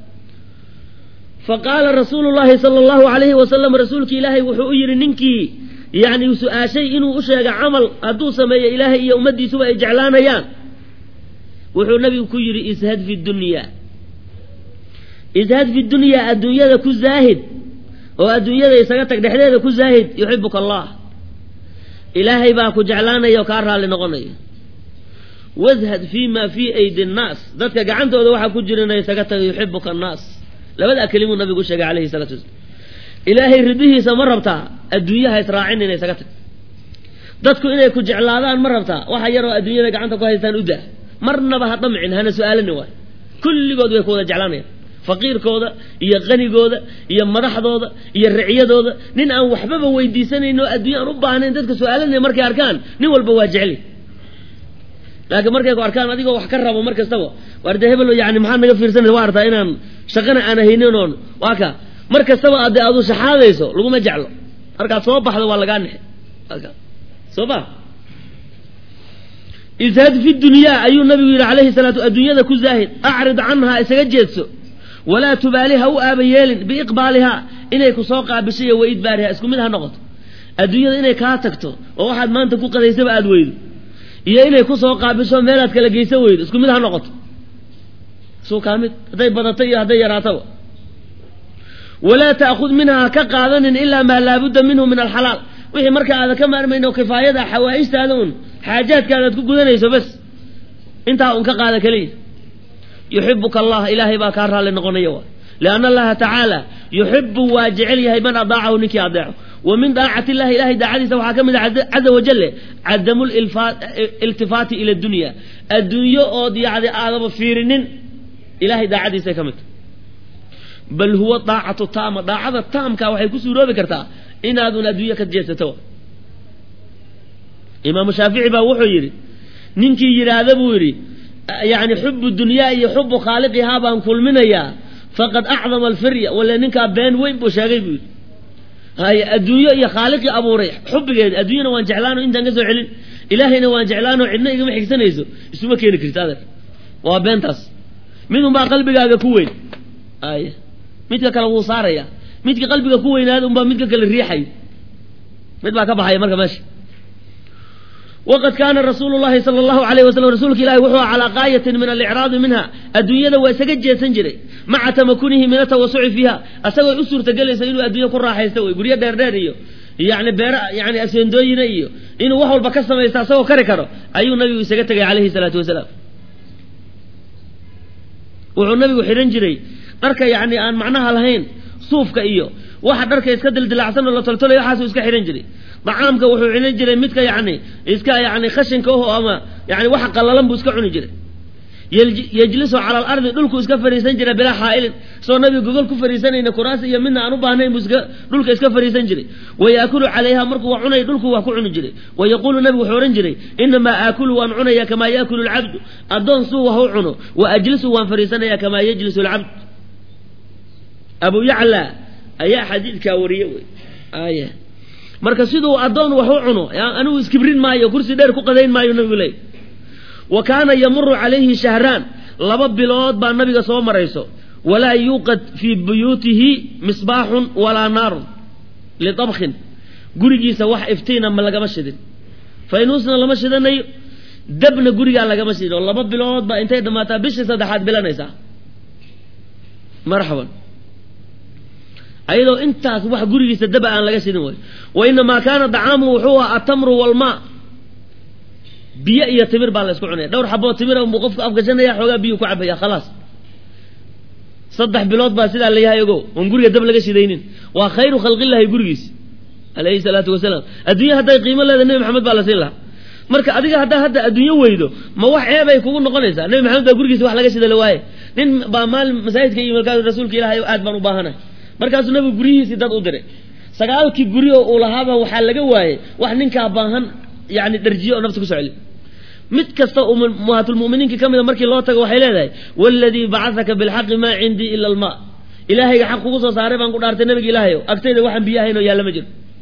faqaala rasuulu llahi sala allahu alayhi wasalam rasuulki ilaahay wuxuu u yidhi ninkii yani su-aashay inuu u sheega camal hadduu sameeyo ilaahay iyo ummaddiisuba ay jeclaanayaan wuxuu nabigu ku yidhi ishad fi dunya ishad fi dunyaa adduunyada ku zaahid oo adduunyada isaga tag dhexdeeda ku zaahid yuxibuka allah ilaahay baa ku jeclaanaya oo kaa raalli noqonaya washad fii ma fii aydi nnaas dadka gacantooda waxaa ku jirana isaga taga yuxibuka annaas labadaa kelimuu nabigu sheegay calayhi salatu wasalaam ilaahay ridihiisa ma rabtaa adduunyaha israacin ina isaga tag dadku inay ku jeclaadaan ma rabtaa waxa yaroo adduunyada gacanta ku haystaan u daa marnaba ha damcin hana su-aalani waay kulligood way ku wada jeclaanayaan faqiirkooda iyo qanigooda iyo madaxdooda iyo riciyadooda nin aan waxbaba weydiisanayn oo adduunya aan u baahnayn dadka su-aalanaya markay arkaan nin walba waa jecli laakiin markay ku arkaan adigoo wax ka rabo mar kastaba waar dee hebel yani maxaad naga fiirsanaysa waa artaa inaan shaqana aan haynin oon waa ka mar kastaba ade adu shaxaadayso laguma jeclo markaad soo baxdo waa lagaa nexe soo ba ishad fi dunyaa ayuu nabigu yidhi calayhi salaatu adduunyada ku zaahid acrid canhaa isaga jeedso walaa tubaali ha u aaba yeelin biiqbaalihaa inay ku soo qaabishay wa idbaariha isku mid ha noqoto adduunyada inay kaa tagto oo waxaad maanta ku qadaysaba aada weydo iyo inay ku soo qaabisho meelaad kala geysa weydo isku mid ha noqoto suu kaa mid hadday badato iyo hadday yaraataba walaa ta'khud minhaa ha ka qaadanin ilaa maa laabudda minhu min alxalaal wixii marka aadan ka maarmayn oo kifaayada xawaaijtaada un xaajaadkaadaad ku gudanayso bas intaa un ka qaada keliya yuxibuka allah ilaahay baa kaa raalli noqonaya wa lianna allaha tacaala yuxibu waa jecel yahay man adaacahu ninkii adeeco wa min daacati illahi ilahay daacadiisa waxaa ka mid ah caza wajale cadamu iltifaati ila dunya adduunyo ood yacdi aadaba fiirinin ilahay daacadiisay ka mid tahy bal huwa daacatu taama daacada taamka waxay ku suuroobi kartaa inaadun adduunyo ka jeedsato imaamu shaafici baa wuxuu yidhi ninkii yidhaahda buu yidhi yani xubu dunyaa iyo xubu khaaliqihaa baan kulminayaa faqad acdama alfirya wale ninkaa been weyn buu sheegay buu yidhi hay adduunyo iyo khaaliqii abuuray xubigeeda adduunyana waan jeclaano intaan ka soo celin ilaahayna waan jeclaano cidna igama xigsanayso isuma keeni karti adeer waa beentaas midunbaa qalbigaaga ku weyn ay midka kale wuu saaraya midka qalbiga ku weynaada unbaa midka kale riixayo mid baa ka baxaya marka meesha waqad kaana rasuulu llahi sala allahu alayh wasalam rasuulka ilahi wuxuu calaa qaayatin min alicraadi minha adduunyada waa isaga jeedsan jiray maca tamakunihi min atawasuci fiiha asagoo u suurtagelaysa inuu adduunya ku raaxaysto wey guryo dheerdheer iyo yani beera yani aseendooyina iyo inuu wax walba ka samaysta asagoo kari karo ayuu nabigu isaga tegay calayhi salaatu wasalaam wuxuu nabigu xidhan jiray dharka yani aan macnaha lahayn suufka iyo waxa dharka iska dildilacsan oo la toltolay waxaasuu iska xidhan jiray dacaamka wuxuu cuni jiray midka yani iska yani khashinka oho ama yani waxa qallalan buu iska cuni jiray yejlisu cala alardi dhulku iska fariisan jira bilaa xaa'ilin isagoo nabiga gogol ku fariisanayna kuraas iyo midna aan u baahnayn buu iska dhulka iska fariisan jiray wayaakulu calayha markuu wax cunay dhulku wax ku cuni jiray wayaquulu nabigu wuxuu odhan jiray inamaa aakulu waan cunaya kamaa yaakulu alcabdu addoon suu wax u cuno wa ajlisu waan fariisanaya kamaa yajlisu alcabd abu yacla ayaa xadiidkaa wariye wey aya marka siduu addoon wax u cuno anigu iskibrin maayo kursi dheer ku qadayn maayo nabigu leey wa kaana yamuru calayhi shahraan laba bilood baa nabiga soo marayso walaa yuuqad fii buyuutihi misbaaxun walaa naarun litabkhin gurigiisa wax iftiina ma lagama shidin faynuusna lama shidanayo dabna gurigaa lagama shidin oo laba bilood baa intay dhammaataa bishii saddexaad bilanaysaa marxaban ayadoo intaas wax gurigiisa daba aan laga shidin way wa inamaa kaana dacaamuhu wuxuu aha atamru walmaa biyo iyo timir baa la isku cunaya dhowr xaboo timira buu qofku afgashanaya xoogaa biyuu ku cabaya khalaas saddex bilood baa sidaa la yahay ogo oon guriga dab laga shidaynin waa khayru khalqillahi gurigiis alayhi salaatu wasalaam adduunya hadday qiimo leeda nebi maxamed baa la siin lahaa marka adiga haddaa hadda adduunyo weydo ma wax ceebay kugu noqonaysaa nebi maxamed baa gurigiisa wax laga shida la waaye nin baa maalin masaajidka iyo markaas rasuulka ilahay aad baan u baahanahay markaasuu nabigu guryihiisii dad u diray sagaalkii guri oo uu lahaaba waxaa laga waayey wax ninkaa baahan yani dharjiye oo nafta kusoo celi mid kasta muhaatulmuminiinka ka mida markii loo tago waxay leedahay waladii bacahaka bilxaqi maa cindii ila almaa ilaahayga xaq kugu soo saaray baan ku dhaartay nabiga ilaahayo agtayda waxaan biyo ahayn oo yaalla ma jiro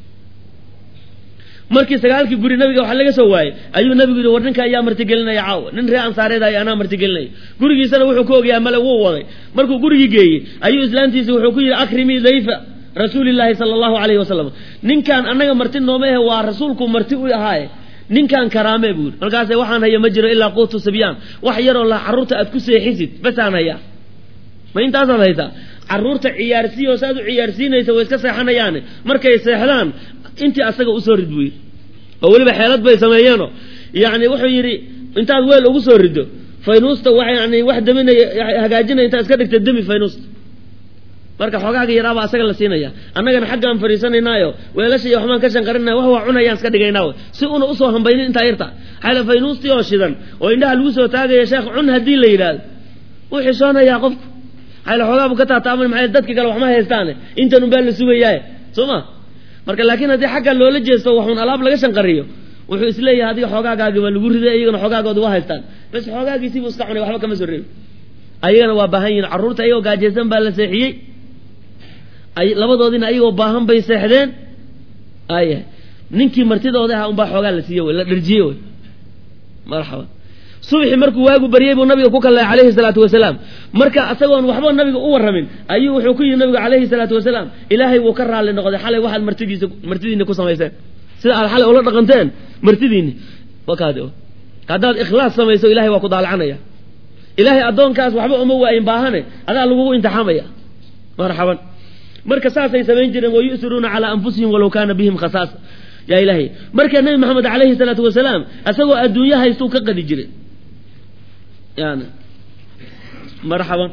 markii sagaalkii guri nabiga waxa laga soo waayey ayuu nabigu yidhi war ninka ayaa martigelinaya caawa nin ree ansaareedayo anaa martigelinaya gurigiisana wuxuu ku ogyahay male wuu waday markuu gurigii geeyey ayuu islaantiisi wuxuu ku yidhi akrimii dayfa rasuulillaahi sala allahu calayhi wasalam ninkaan annaga marti nooma ahe waa rasuulku marti u ahaaye ninkaan karaamee buu yidhi markaase waxaan haya ma jiro ilaa quutu sibyaan wax yaroo la carruurta aad ku seexisid basaan hayaa ma intaasaad haysaa carruurta ciyaarsiiyo saaad u ciyaarsiinaysa way iska seexanayaane markay seexdaan intii asaga usoo rid buu yidhi oo weliba xeelad bay sameeyeeno yacni wuxuu yidhi intaad weel ugu soo rido faynuusta wa yani wax daminaya hagaajinaya intaad iska dhigta demi faynuusta marka xoogaaga yaraabaa asaga la siinaya annagana xaggaan fariisanaynaayo weelasha iyo waxbaan ka shanqarinaya wax waa cunayaan iska dhigaynaa si una usoo hambaynin intaa yarta xayla faynuustii oo shidan oo indhaha lagu soo taagaya sheekh cun haddii la yidhaahdo wuu xishoonayaa qofku xayla xoogaa buu ka taataaman maxay dadka kale waxma haystaane intan unbaa la sugayaaye soo ma marka laakiin haddii xagga loola jeesto waxuun alaab laga shanqariyo wuxuu isleeyahay adiga xoogaagaagi waa lagu riday iyagana xoogaagooda waa haystaan bas xoogaagiisiibuu iska cunay waxba kama soo reebi ayagana waa baahan yihin carruurta ayagoo gaajaysan baa la seexiyey labadoodina ayagoo baahan bay seexdeen aya ninkii martidooda aha unbaa xoogaa la siiye wy la dharjiye wy marxaba subxi markuu waagu baryey buu nabiga ku kallay calayhi salaatu wasalaam marka isagoon waxba nabiga u warramin ayuu wuxuu ku yidhi nabigu calayhi salaatu wasalaam ilaahay wuu ka raalli noqday xalay waxaad martidiisa martidiina ku samayseen sida aad xalay ula dhaqanteen martidiini wakaadi haddaad ikhlaas samayso ilahay waa ku daalacanaya ilaahay addoonkaas waxba uma waayin baahane adaa lagugu imtixaamaya marxaban marka saasay samayn jireen wayu'siruuna calaa anfusihim walow kaana bihim khasaasa yaa ilaahay marka nebi maxamed calayhi salaatu wasalaam isagoo adduunyo haystuu ka qadi jiray yani marxaban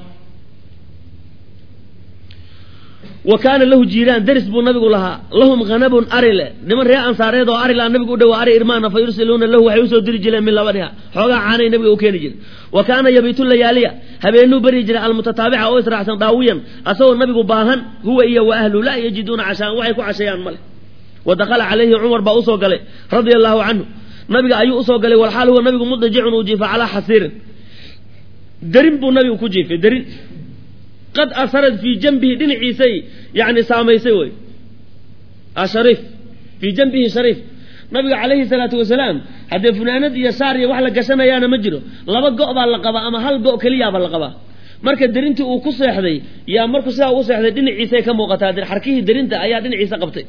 wa kaana lahu jiiraan deris buu nabigu lahaa lahum hanabun ari le niman ree ansaareed oo ari laa nabigu u dhawaa ari irmaana fa yursiluuna lahu waxay usoo diri jireen min labaniha xoogaa caanay nabiga u keeni jiray wa kaana yabiitu layaaliya habeenuu beri jiray almutataabica oo israacsan daawiyan asagoo nabigu baahan huwa iyo wa ahlu laa yajiduuna cashaan waxay ku casheeyaan male wa dakhala calayhi cumar baa usoo galay radia allahu canhu nabiga ayuu usoo galay walxaal huwa nabigu mudajicun uu jiifa calaa xasiirin darin buu nabigu ku jiifay darin qad asarad fii janbihi dhinaciisay yani saamaysay wey shariif fii janbihi shariif nabiga calayhi salaatu wasalaam haddee funaanad iyo saar iyo wax la gashanayaana ma jiro laba go' baa la qabaa ama hal go' keliyaaba la qabaa marka derintii uu ku seexday yaa markuu sidaa u seexday dhinaciisay ka muuqataa xarkihii derinta ayaa dhinaciisa qabtay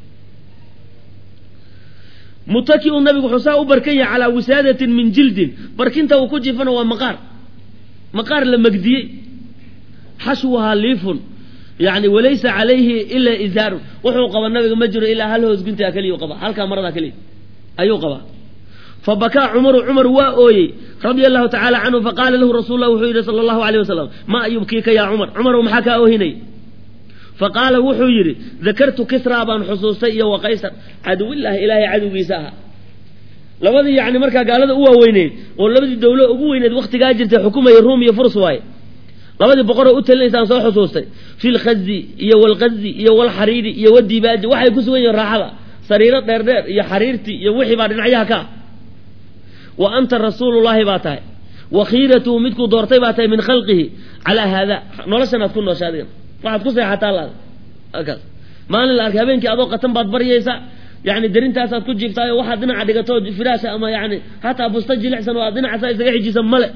mutaki-u nabigu wuxuu saa u barkan yahay calaa wisaadatin min jildin barkinta uu ku jiifana waa maqaar maqaar la magdiyey xashwuhaa liifun yani walaysa calayhi ilaa izaarun wuxuu qabaa nabiga ma jiro ilaa hal hoos guntiga keliya qaba halkaa maradaa keliya ayuu qabaa fabakaa cumaru cumar waa ooyey radia allahu tacaala canhu faqaala lahu rasul lah wuxuu yidhi sala allahu alayh wasalam maa yubkiika yaa cumar cumarow maxaa kaa oohinay faqaala wuxuu yidhi dakartu kisraa baan xusuustay iyo wa qaysar caduwillaahi ilaahay cadowgiisa ahaa labadii yani markaa gaalada u waaweyneyd oo labadii dawlo ugu weyneed waktigaa jirtay xukumaya ruum iyo furs waaye labadii boqoroo u talinaysaan soo xusuustay fi lkhazi iyo walkazi iyo walxariiri iyo wadibaaji waxay ku sugan yihiin raaxada sariiro dheerdheer iyo xariirtii iyo wixii baa dhinacyaha ka ah wa anta rasuulullaahi baa tahay wa khiiratuhu midkuu doortay baa tahay min khalqihi calaa haada noloshan aad ku noosha adiga waxaad ku seexataa laada halkaas maalin la arkay habeenkii adoo qatan baad baryaysa yani derintaasaad ku jiiftaayo waxaad dhinaca dhigato firaasha ama yani hataa busta jilicsan oo aad dhinacaasa isaga xijisa male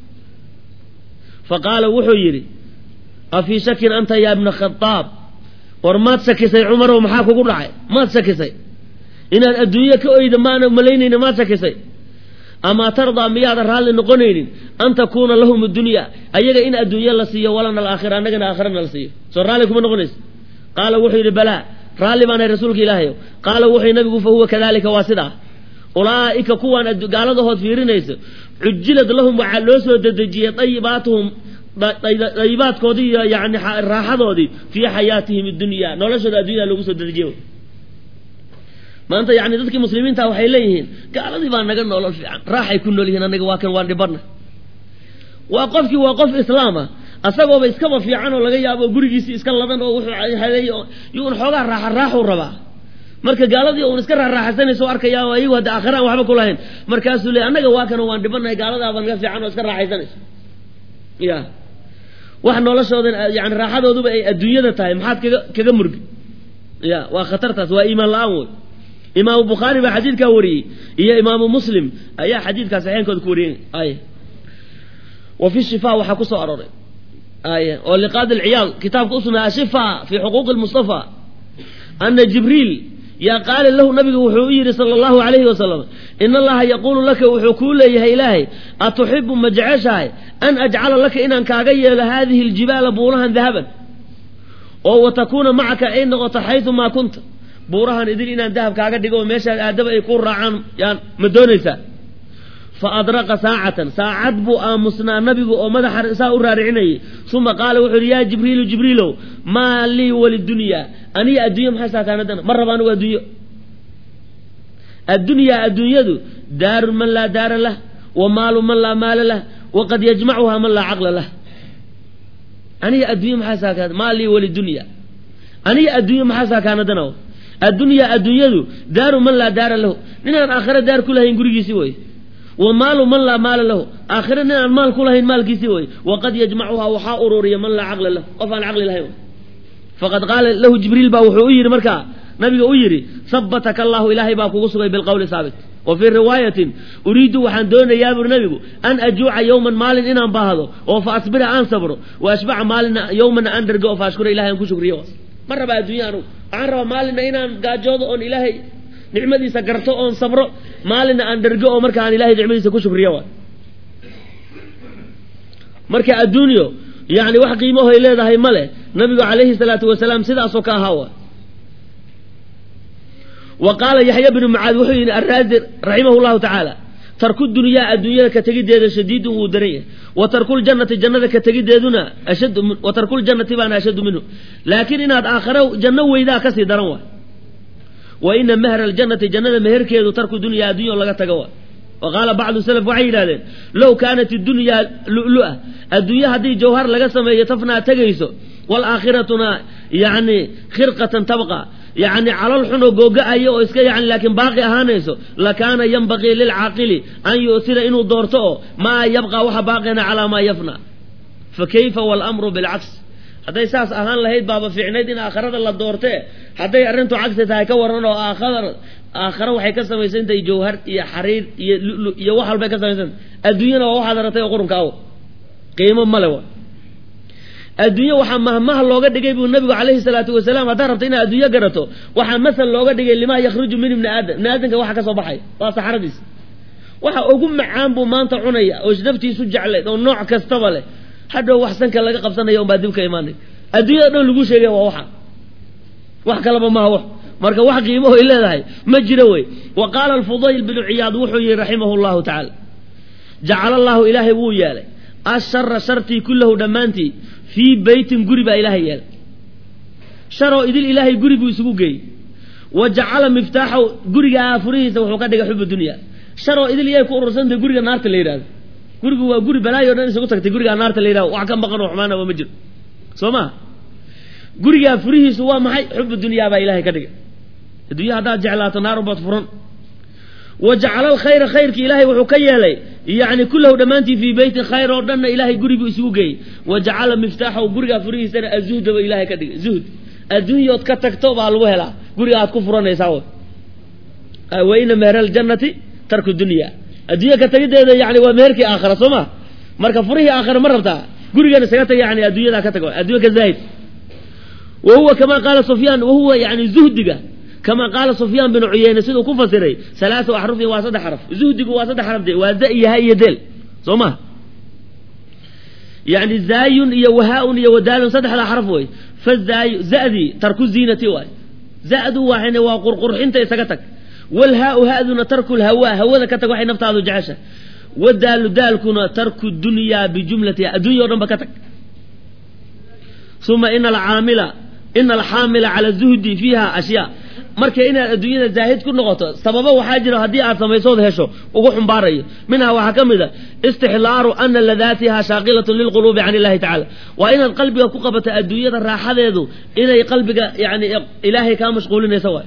fa qaala wuxuu yidhi afii shakin anta ya ibna khadaab war maad shakisay cumarow maxaa kugu dhacay maad shakisay inaad adduunye ka oyda maana malaynayna maad shakisay amaa tardaa miyaadan raalli noqonaynin an takuuna lahum addunya ayaga in adduunye la siiyo walana alaakhira annagana aakhirana la siiyo soo raalli kuma noqonaysa qaala wuxuu yidhi balaa raalli baanahay rasuulka ilaahayo qaala wuxuu nabigu fa huwa kadalika waa sidaa ulaa'ika kuwaan gaaladahood fiirinayso cujilad lahum waxaa loo soo dedejiyey dayibaatuhum dayibaadkoodii iyo yani raaxadoodii fii xayaatihim addunya noloshooda addunyada loogu soo dedejiyey maanta yani dadkii muslimiinta waxay leeyihiin gaaladii baa naga nolol fiican raaxay ku nool yihiin anaga waa kan waan dhibana waa qofkii waa qof islaama asagooba iskaba fiican oo laga yaabo gurigiisii iska ladan oo wuxuu haday yuun xoogaa raaxa raaxuu rabaa marka gaaladii un iska raaxaysanayso arkaya oo ayagu hadda aakhira aan waxba kulahayn markaasuu leey annaga waa kana waan dhibanahay gaaladaaba naga fiican oo iska raaxaysanayso ya wax noloshoodan yani raaxadooduba ay adduunyada tahay maxaad kaga kaga murgi ya waa khatartaas waa iimaan la-aan wey imaamu bukhaari baa xadiidkaa wariyey iyo imaamu muslim ayaa xadiidkaa saxeenkooda ku wariyey ay wa fi shifa waxaa ku soo arooray ay oo liqaadi alciyaal kitaabka usugnaa ashifa fi xuquuqi lmustafa ana jibriil yaa qaala lahu nabigu wuxuu u yidhi sala allahu alayhi wasalam in allaha yaquulu laka wuxuu kuu leeyahay ilaahay atuxibu ma jeceshahay an ajcala laka inaan kaaga yeelo haadihi aljibaala buurahan dahaban oo wa takuuna macaka ay noqoto xaydu maa kunta buurahan idil inaan dahab kaaga dhigo oo meeshaad aadaba ay ku raacaan yaan ma doonaysaa fa adraqa saacatan saacad buu aamusnaa nabigu oo madaxa saa u raaricinayay uma qaala wuxuu yidhi yaa jibriilu jibriilow maa lii walidunyaa aniga addunya maxay saakaanadana ma raba anigu adduunyo addunyaa adduunyadu daaru man laa daara lah wa maalu man laa maala lah waqad yajmacuhaa man laa caqla lah aniga addunya maxaa saakaana maa lii walidunya aniga adduunyo maxaa saakaanadana addunyaa adduunyadu daaru man laa daara lahu ninaan aakhira daar ku lahayn gurigiisii wey wa maalu man laa maala lahu aakhira nin aan maal ku lahayn maalkiisii wey waqad yajmacuhaa waxaa ururiya man laa caqla lahu qof aan caqli lahayn faqad qaala lahu jibriil baa wuxuu u yidhi markaa nabiga u yidhi habataka allahu ilaahay baa kugu sugay bilqowli saabit wa fii riwaayatin uriidu waxaan doonayaa buri nabigu an ajuuca yowman maalin inaan baahdo oo fa asbira aan sabro wa ashbaca maalina yowmana aan dhergo oo fa ashkura ilahay aan ku shukriyo ma rabaa adduunya anugu waxaan rabaa maalina inaan gaajoodo oon ilaahay nicmadiisa garto oon sabro maalina aan dhergo oo marka aan ilahay nicmadiisa ku shukriyo waay marka adduunyo yani wax qiimahoy leedahay ma leh nabigu calayhi salaatu wasalaam sidaasoo ka ahaa waay wa qaala yaxya bnu mucaad wuxuu yidhi araazi raximah llahu tacaala tarku dunyaa adduunyada ka tegideeda shadiidun wuu daran yahay wa tarkuljannati jannada ka tegideeduna ashad wa tarkuljannati baana ashaddu minhu laakiin inaad aakhare janno weydaa kasii daran waay wa ina mahra aljannati jannada meherkeedu tarku dunyaa addunya oo laga tago waay wa qaala bacdu salaf waxay yidhahdeen low kaanat idunyaa lu'lu'a adduunye haddii jawhar laga sameeyo tafnaa tegayso waalaaakhiratuna yani khirqatan tabqa yani calol xun oo googa-ayo oo iska yani laakiin baaqi ahaanayso lakaana yanbaqii lilcaaqili an yu'tira inuu doorto oo maa yabqa waxa baaqina calaa maa yafna fa kayfa waalamru bilcaks hadday saas ahaan lahayd baaba fiicnayd in aakhirada la doortee hadday arrintu cagsi tahay ka waran oo aakhara aakhare waxay ka samaysantahay jawhar iyo xariir iyo lulu iyo wax walbay ka samaysantah adduunyana waa waxaad aratay oo qurunka aw qiimo male wa adduunye waxaa mahmaha looga dhigay buu nabigu calayhi salaatu wasalaam haddaad rabta inaad adduunyo garato waxaa masal looga dhigay limaa yakhruju min ibni aadam ibni aadamka waxa ka soo baxay waa saxaradiis waxa ugu macaan buu maanta cunaya oo naftiisu jeclayd oo nooc kastaba leh hadhow wax sanka laga qabsanaya unbaa dib ka imaanay adduunyada dhow lagu sheegay waa waxa wax kalaba maha wax marka wax qiimaho ay leedahay ma jiro wey wa qaala alfudayl binu ciyaad wuxuu yihi raximahu llahu tacaala jacala allahu ilaahay wuu yeelay ashara shartii kullahu dhammaantii fii beytin guri baa ilaahay yeelay sharoo idil ilaahay guri buu isugu geeyey wa jacala miftaaxaw gurigaa furihiisa wuxuu ka dhigay xubu dunya sharoo idil iyay ku urursantahay guriga naarta la yidhahdo gurigu waa guri balaayo o dhan isugu tagtay gurigaa naarta la yidhahdo wax ka maqan oo xumaana waa ma jiro soo ma gurigaa furihiisu waa maxay xubu dunyaa baa ilahay ka dhigay adduunya haddaad jeclaato naar ubaad furan wa jacala alkhayra khayrki ilaahay wuxuu ka yeelay yani kullahu dhammaantii fii beytin khayr oo dhanna ilaahay guriguu isugu geeyey wa jacala miftaaxahu gurigaa furihiisana azuhda ba ilaahay ka dhigay zuhd adduunyood ka tagto baa lagu helaa guriga aad ku furanaysaa wa ina meher aljannati tarku dunya adduunya ka tagideeda yani waa meherkii aakhira soo ma marka furihii aakhira ma rabtaa gurigan isaga tag yani adduunyadaa ka tag addunya ka zaahid wa huwa kama qaala sufyaan wahuwa yani zuhdiga kama qaala sufyaan binu cuyeyne siduu ku fasiray salaatu axrufin waa saddex xaraf zuhdigu waa saddex xaraf de waa da iyo ha iyo deel soo ma yani zaayun iyo wahaa-un iyo wadaalun saddexdaa xaraf wey fazaayu zadii tarku ziinati waay zadu waxayna waa qurqurxinta isaga tag walhaau haduna tarku lhawaa hawada ka tag waxay naftaadu jecesha wadaalu daalkuna tarku dunyaa bijumlatiha addunya o dhan ba ka tag uma ina alcaamila ina alxaamila cala zuhdi fiiha ashyaa marka inaad adduunyada zaahid ku noqoto sababo waxaa jira haddii aad samaysood hesho ugu xumbaarayo minhaa waxaa ka mid a istixlaaru ana ladaatiha shaaqilatun lilquluubi can illahi tacala waa inaad qalbiga ku qabato adduunyada raaxadeedu inay qalbiga yani ilaahay kaa mashquulinayso waay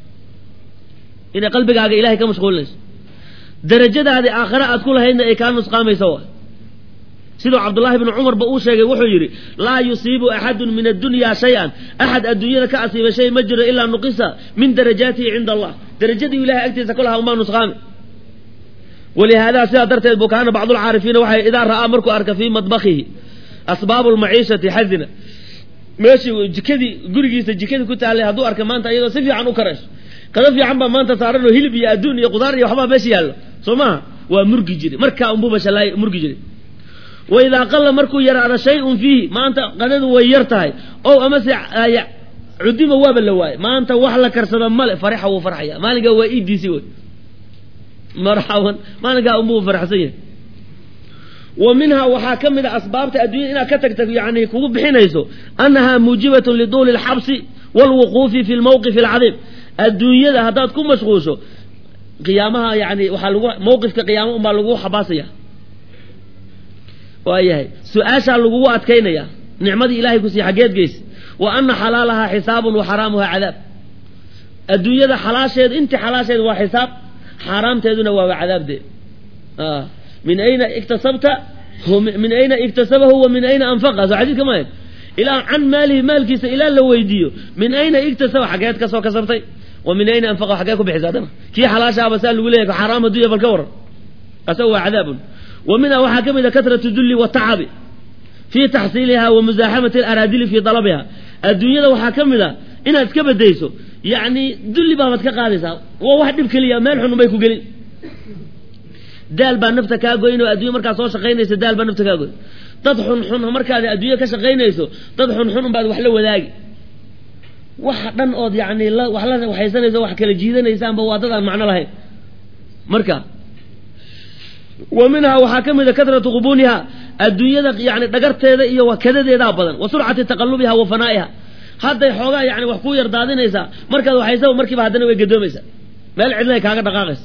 inay qalbigaaga ilahay ka mashquulinayso darajadaadii aakhare aad ku lahaydna ay kaa nusqaamayso waay siduu cabdullaahi bnu cumarba uu sheegay wuxuu yidhi laa yusiibu axadun min addunya shay-an axad adduunyada ka asiiba shay ma jiro ilaa nuqisa min darajaatihi cinda allah darajadii ilahay agtiisa ku lahaa umaa nusqaami walihaada sidaa darteed buu kaana bacdulcaarifiina waxay idaa ra'aa markuu arka fii madbakihi asbaabu lmaciishati xazina meeshii jikadii gurigiisa jikadii ku taallay hadduu arka maanta iyadoo si fiican u karayso kada fiican baa maanta saaran oo hilib iyo adduun iyo qudaar iyo waxbaa meesha yaallo soo maha waa murgi jiray markaa unbuuba shalaay murgi jiray waidaa qalla markuu yaraada shay-un fiihi maanta qadadu way yar tahay ow amase cudima waaba la waayay maanta wax la karsada male farixa wuu farxaya maalinkaa waa idiisi wey marxaban maalinkaa unbuu farxsan yahay wa minhaa waxaa ka mid a asbaabta adduunyada inaad ka tagta yani kugu bixinayso annahaa muujibatun liduuli alxabsi waalwuquufi fi lmawqifi alcadiim adduunyada haddaad ku mashquusho qiyaamaha yani waxaa lagu mawqifka qiyaama unbaa lagu xabaasaya waayahay su-aashaa lagugu adkaynaya nicmadii ilahay kusiiy xaggeed geysa wa ana xalaalahaa xisaabun wa xaraamuhaa cadaab adduunyada xalaasheedu intii xalaasheedu waa xisaab xaaraamteeduna waaba cadaabdeed min ayna iktasabta min ayna iktasabahu wa min ayna anfaqa soo xadiidka maayo ilaa can maalihi maalkiisa ilaa la weydiiyo min ayna iktasaba xaggeed kasoo kasabtay wa min ayna anfaqa xaggee ku bixisa adana kii xalaashaaba saa lagu leeyahy xaraam addunya bal ka waran asaga waa cadaabun wa minha waxaa ka mid a katratu dulli watacabi fii taxsiiliha wa musaaxamati alaraadili fii dalabiha adduunyada waxaa ka mid a inaad iska bedayso yacni dulli baabaad ka qaadaysaa waa wax dhib keliya meel xun unbay ku gelin daal baa nafta kaa goyn oo addunya markaad soo shaqaynayso daal baa nafta kaa goyn dad xunxun markaad adduunya ka shaqaynayso dad xunxun unbaad wax la wadaagi waxa dhan ood yani wax la waxaysanayso wax kala jiidanaysaanba waa dad aan macno lahayn marka wa minhaa waxaa ka mid a katratu qubuniha adduunyada yani dhagarteeda iyo wakadadeedaa badan wa surcati taqalubiha wa fanaa'iha hadday xoogaa yani wax ku yar daadinaysaa markaad waxaysaba markiiba haddana way gadoomaysaa meel cidlay kaaga dhaqaaqaysa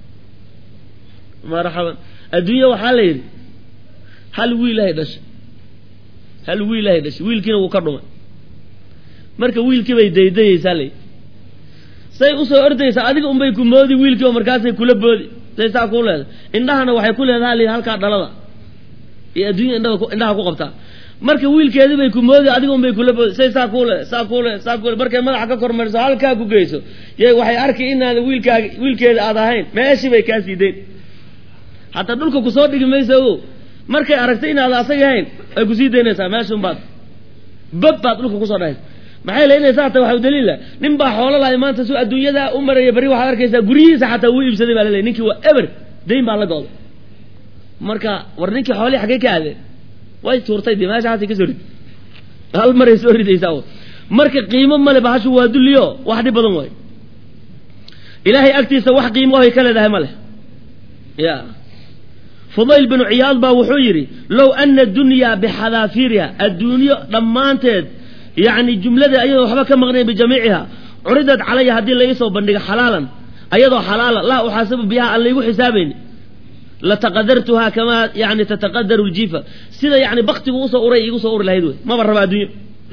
marxaban adduunya waxaa la yidhi hal wiilahay dhashay hal wiilahay dhashay wiilkiina wuu ka dhumay marka wiilkii bay daydayaysaa la yidhi say usoo ordaysaa adiga unbay ku moodi wiilkii oo markaasay kula boodi say saa kuu leedahay indhahana waxay ku leedahay li halkaa dhalada iyo adduunya indhada indhaha ku qabtaa marka wiilkeedii bay ku moodi adiga unbay kula boodi say saa kuu le saa kuu le saa kuu le markay madaxa ka kormariso halkaa ku geyso y waxay arki inaada wiilkaaga wiilkeeda aad ahayn meeshii bay kaa sii dayn hataa dhulka kusoo dhigi mayso ogow markay aragtay inaada asaga ahayn ay kusii daynaysaa meeshun baad bab baad dhulka kusoo dhahaysa maxay leynaysaa ta waxa daliila nin baa xoolo lahay maanta su adduunyadaa u maraya berri waxaad arkaysaa guryihiisa xataa wuu iibsaday baa laleey ninkii waa eber dayn baa la gooday marka war ninkii xoolihii xaggay ka aadeen way tuurtay dee meeshaasay kasoo rid hal maray soo ridaysaa marka qiimo male bahashu waa dulliyo wax dhib badan waay ilaahay agtiisa wax qiimo ohay ka leedahay ma leh ya fudayl binu ciyaad baa wuxuu yidhi low ana dunyaa bixadaafiiriha adduunyo dhammaanteed yacni jumlada ayadoo waxba ka maqnayn bijamiiciha curidad calaya haddii la iisoo bandhigo xalaalan ayadoo xalaala laa uxaasabu biha aan laygu xisaabayni lataqadartuhaa kamaa yani tataqadaru ljiifa sida yani baktigu usoo uray igu soo uri lahayd wey maba raba adduunyo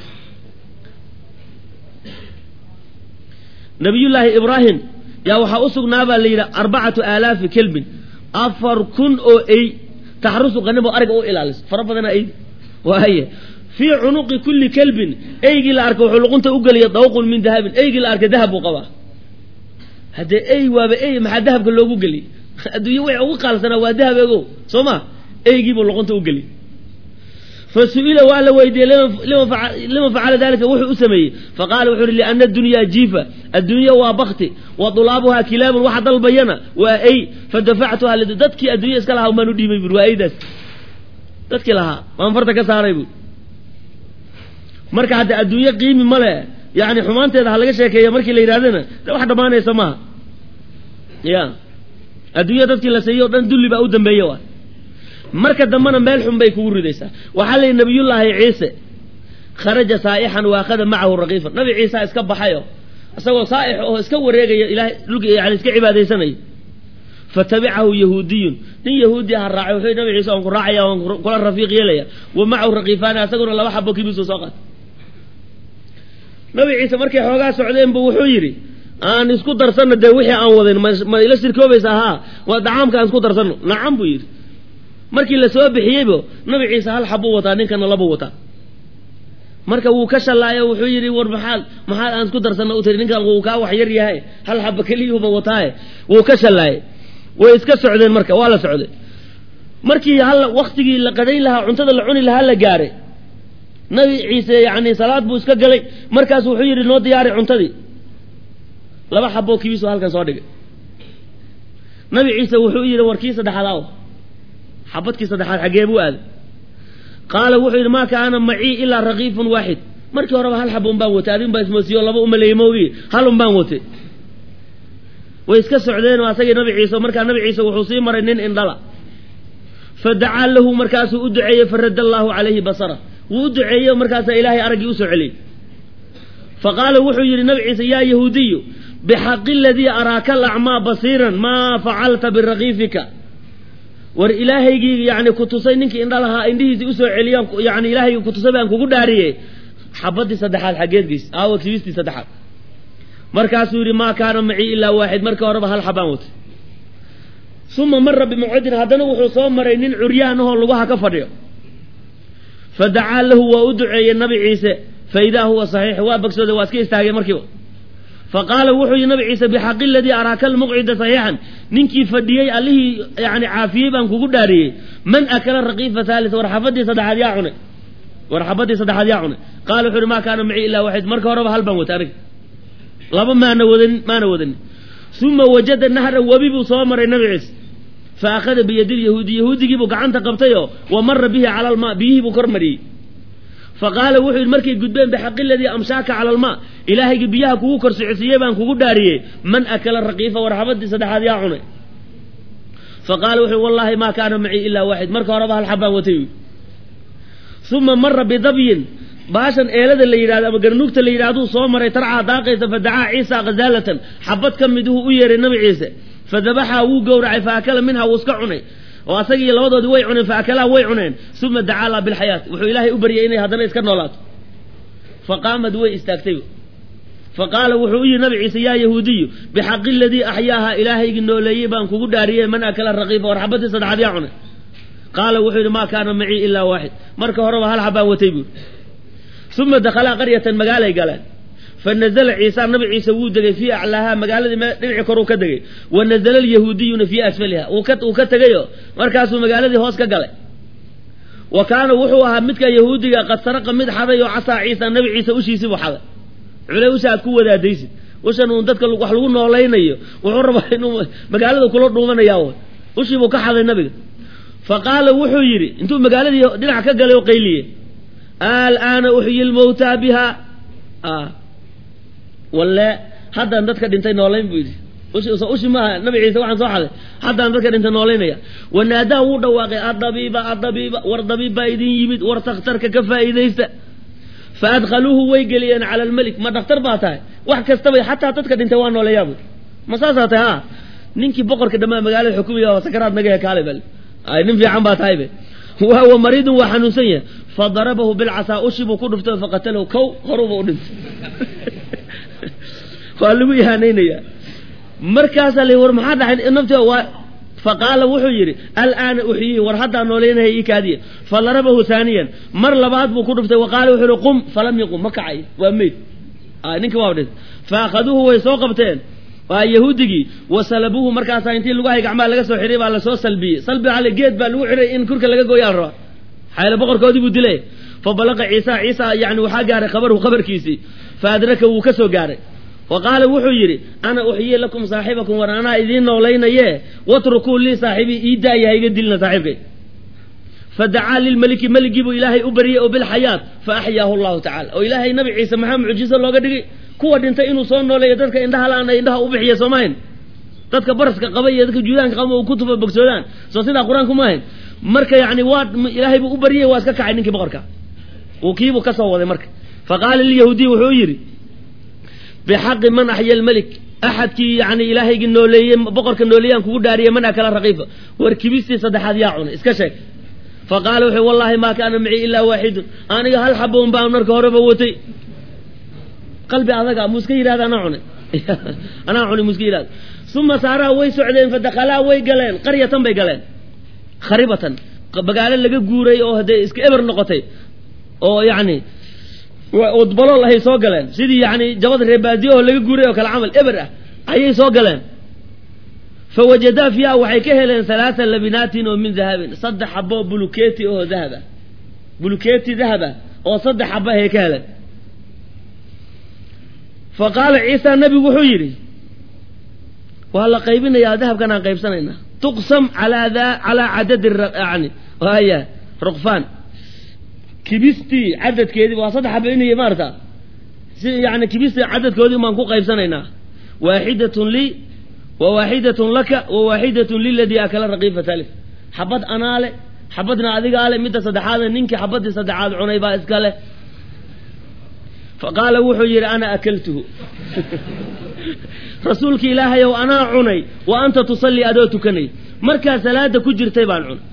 nabiyullaahi ibraahim yaa waxaa u sugnaabaa la yidhi arbacatu aalaafi kelbin afar kun oo ey taxrusu qanimo ariga u ilaaliso fara badana eydi waaye fii cunuqi kulli kelbin eygii la arka wuxuu luqunta u geliya dawqun min dahabin eygii la arka dahab buu qabaa haddee ey waaba ey maxaa dahabka loogu geliyey adduunye way ugu qaalsanaa waa dahab ego soo ma eygiibuu luqunta u geliyey fa su-ila waa la weydiiyey lima facala dalika wuxuu u sameeyey faqaala wuxuu uhi liana adunyaa jiifa adduunya waa bakti wa dulaabuhaa kilaabun waxa dalbayana waa ey fadafactuha dadkii adduunya iska lahaa umaan u dhiibay buri waa eydaas dadkii lahaa waan farta ka saaray buri marka hadda adduunye qiimi ma le yani xumaanteeda ha laga sheekeeya markii la yidhahdana de wax dhammaanaysa maaha ya adduunya dadkii la seeyey o dhan dulli baa u dambeeye waay marka dambena meel xun bay kugu ridaysaa waxaa la yidhi nabiyullaahi ciise kharaja saa'ixan waakhada macahu raqiifan nabi ciisa iska baxayo isagoo saa'ix oo iska wareegaya ilahay dhulka yani iska cibaadaysanayo fatabicahu yahuudiyun nin yahuudi aha raacay wuxuu nabi ciise waan ku raacaya waan kula rafiiq yeelaya wa macahu raqiifaani asaguna laba xabo kibisu soo qaatay nabi ciise markay xoogaa socdeenbu wuxuu yidhi aan isku darsanno dee wixii aan wadin ma ila shirkoobaysa haa waa dacaamka aan isku darsanno nacam buu yidhi markii la soo bixiyeybo nabi ciise hal xabuu wataa ninkana labuu wataa marka wuu ka shallaayo wuxuu yidhi war maxaad maxaad aan isku darsanno u tiri ninkan wuu kaa wax yar yahay hal xaba keliyuuba wataaye wuu ka shallaayay way iska socdeen marka waa la socday markii hal waktigii la qadayn lahaa cuntada la cuni lahaa la gaaray nabi ciise yani salaad buu iska galay markaas wuxuu yidhi noo diyaari cuntadii laba xaboo kibiisu halkan soo dhigay nabi ciise wuxuu yidhi warkii saddexaad aw xabadkii saddexaad xaggee buu aaday qaala wuxuu yidhi maa kaana macii ilaa raqiifun waaxid markii horeba hal xaba un baan watay adin baa ismoosiyo laba umaleeyey moogi hal un baan watay way iska socdeenoo asagii nabi ciise markaa nabi ciise wuxuu sii maray nin indhala fa dacaa lahu markaasuu u duceeyey faradda allaahu calayhi basara wuu u duceeyey markaasaa ilaahay araggii usoo celiyey fa qaala wuxuu yidhi nabi ciise yaa yahuudiyu bixaqi aladii araaka alacmaa basiiran maa facalta biraqiifika war ilaahaygii yani ku tusay ninkii indhalahaa indhihiisii usoo celiyaan yani ilahaygii ku tusay baan kugu dhaariyey xabadii saddexaad xaggeedgiis aawa kibistii saddexaad markaasuu yidhi maa kaana macii ilaa waaxid marka horeba hal xabaan watay uma mara bimawcidin haddana wuxuu soo maray nin curyaanahoo lugaha ka fadhiyo fa dacaa lahu waa u duceeyey nabi ciise fa idaa huwa saxiix waa bagsooday waa iska istaagay markiiba fa qaala wuxuu yihi nabi ciise bixaqi aladii araaka almuqcida saxiixan ninkii fadhiyey allihii yani caafiyey baan kugu dhaariyey man akala raqiifa haalis war xabadii saddexaad yaa cunay war xabadii saddexaad yaa cunay qaala wuxu uhi maa kaana macii ilaa waaxid marka horeba hal baan watay aniga laba maana wadanin maana wadanin uma wajada nahra webi buu soo maray nabi ciise fa akhada biyadi lyahuudi yahuudigiibuu gacanta qabtayoo wa mara bihi cala almaa biyihii buu kor mariyey fa qaala wuxuu yidhi markay gudbeen bixaqi aladii amshaaka cala almaa ilaahaygii biyaha kugu kor socodsiiyey baan kugu dhaariyey man akala raqiifa war xabadii saddexaad yaa cunay fa qaala wuxuu wallaahi maa kaana macii ilaa waaxid marka horeba hal xabaan watay uma mara bidabyin baashan eelada la yidhahdo ama garnuugta la yidhahduu soo maray tarcaa daaqaysa fa dacaa ciisa khazaalatan xabad ka mid uhuu u yeeray nabi ciise fa dabaxaa wuu gowracay fa akala minha wuu iska cunay oo asagii labadoodii way cuneen fa akalaa way cuneen uma dacaa laa bilxayaat wuxuu ilaahay u baryay inay haddana iska noolaato fa qaamad way istaagtay fa qaala wuxuu u yihi nabi ciise yaa yahuudiyu bixaqi aladii axyaaha ilaahaygii nooleeyey baan kugu dhaariyey man akala raqiifa war xabadii saddexaad yaa cunay qaala wuxuu yidhi maa kaana macii ilaa waaxid marka horeba hal xabaan watay buuri uma dakhalaa qaryatan magaalay galeen fa nazala ciisa nabi ciise wuu degay fii aclaaha magaaladii dhinaci koruu ka degay wa nazala alyahuudiyuna fii asfaliha uu ka tegayo markaasuu magaaladii hoos ka galay wa kaana wuxuu ahaa midka yahuudiga qad saraqa mid xaday oo casaa ciisa nabi ciise ushiisiibuu xaday cule usha aad ku wadaadaysid ushan uun dadka wax lagu noolaynayo wuxuu rabaa inuu magaalada kula dhuumanaya ushiibuu ka xaday nabiga fa qaala wuxuu yidhi intuu magaaladii dhinac ka galay oo qayliye alaana uxyi lmawtaa biha walle haddaan dadka dhintay noolayn buu yidhi ushi maaha nabi ciise waxaan soo xaday haddaan dadka dhintay noolaynaya wanaadaa wuu dhawaaqay adabiiba adabiiba war dabiib baa idin yimid war takhtarka ka faa'iidaysta faadkhaluuhu way geliyeen cala almelik ma dhakhtar baa tahay wax kastabay xataa dadka dhintay waa nooleeyaa bui ma saasaa tahay ha ninkii boqorka dhammaa magaalada xukumiya oo sakaraad naga hekaale bal ay nin fiican baa tahaybe wahuwa mariidun waa xanuunsan yahay fadarabahu bilcasaa ushi buu ku dhuftay faqatalahu kow horuba u dhintay waa lagu ihaanaynaya markaasaa la war maxaa dhacay nafti waa faqaala wuxuu yidhi alaana uxyihi war haddaa nooleynaya ii kaadiya fadarabahu haaniyan mar labaad buu ku dhuftay waqaala wuxuu yihi qum falam yaqum ma kacay waa meyd ninki waa dhintay faakhaduuhu way soo qabteen waa yahuudigii wasalabuuhu markaasaa intii lagu hay gacmaha laga soo xidhay baa lasoo salbiyey salbi ale geed baa lagu xidhay in kurka laga gooyaa la rabaa xayla boqorkoodii buu dilay fa balaqa ciisa ciisa yani waxaa gaaray khabaruhu khabarkiisii fa adraka wuu ka soo gaaray wa qaala wuxuu yidhi ana uxyii lakum saaxibakum war anaa idiin noolaynaye watrukuu lii saaxibii ii daaya ha iga dilina saaxiibkay fadacaa lilmeliki meligii buu ilaahay u bariyey oo bilxayaat fa axyaahu llahu tacala oo ilaahay nabi ciise maxaa mucjiso looga dhigay kuwa dhintay inuu soo nooleeyo dadka indhaha la-aan ay indhaha u bixiya soo maahayn dadka baraska qaba iyo dadka juudaanka qaba u ku tufa bogsoodaan soo sidaa qur-aanku maahayn marka yani waa ilaahay buu u baryay waa iska kacay ninkii boqorka uu kiibuu ka soo waday marka fa qaala lilyahuudiy wuxuu yidhi bixaqi man axya almelik axadkii yani ilaahaygii nooleeyey boqorka nooleeyaan kugu dhaariyey man akala raqiifa war kibistii saddexaad yaa cunay iska sheeg fa qaala wuxuu wallahi maa kaana macii ilaa waaxidun aniga hal xaboon baan marka horeba watay qalbi adaga muu iska yidhahda anaa cunay anaa cunay muu iska yidhahda uma saaraa way socdeen fadakalaa way galeen qaryatan bay galeen kharibatan magaalo laga guuray oo haddee iska eber noqotay oo yacni udbalool ahay soo galeen sidii yani jabada reebaadiyo oo laga guuray oo kale camal eber ah ayay soo galeen fawajadaa fiiha waxay ka heleen halaaa labinaatin oo min dahabin saddex xabo buluketi oo dahaba buluketi dahaba oo saddex xaba ayay ka heleen fa qaala ciisa nabigu wuxuu yidhi waa la qaybinayaa dahabkan aan qaybsanaynaa tuqsam calaa calaa cadadi yani haya ruqfaan kibistii cadadkeedii waa saddex xaba inay maarata si yani kibistii cadadkoodii baan ku qaybsanaynaa waaxidatun lii wa waaxidatun laka wa waaxidatun liladii akala raqiifa talif xabad anaale xabadna adigaale midda saddexaadna ninkii xabadii saddexaad cunay baa iska leh fa qaala wuxuu yidhi ana akaltuhu rasuulki ilaahay ow anaa cunay wa anta tusallii adoo tukanay markaa salaada ku jirtay baan cunay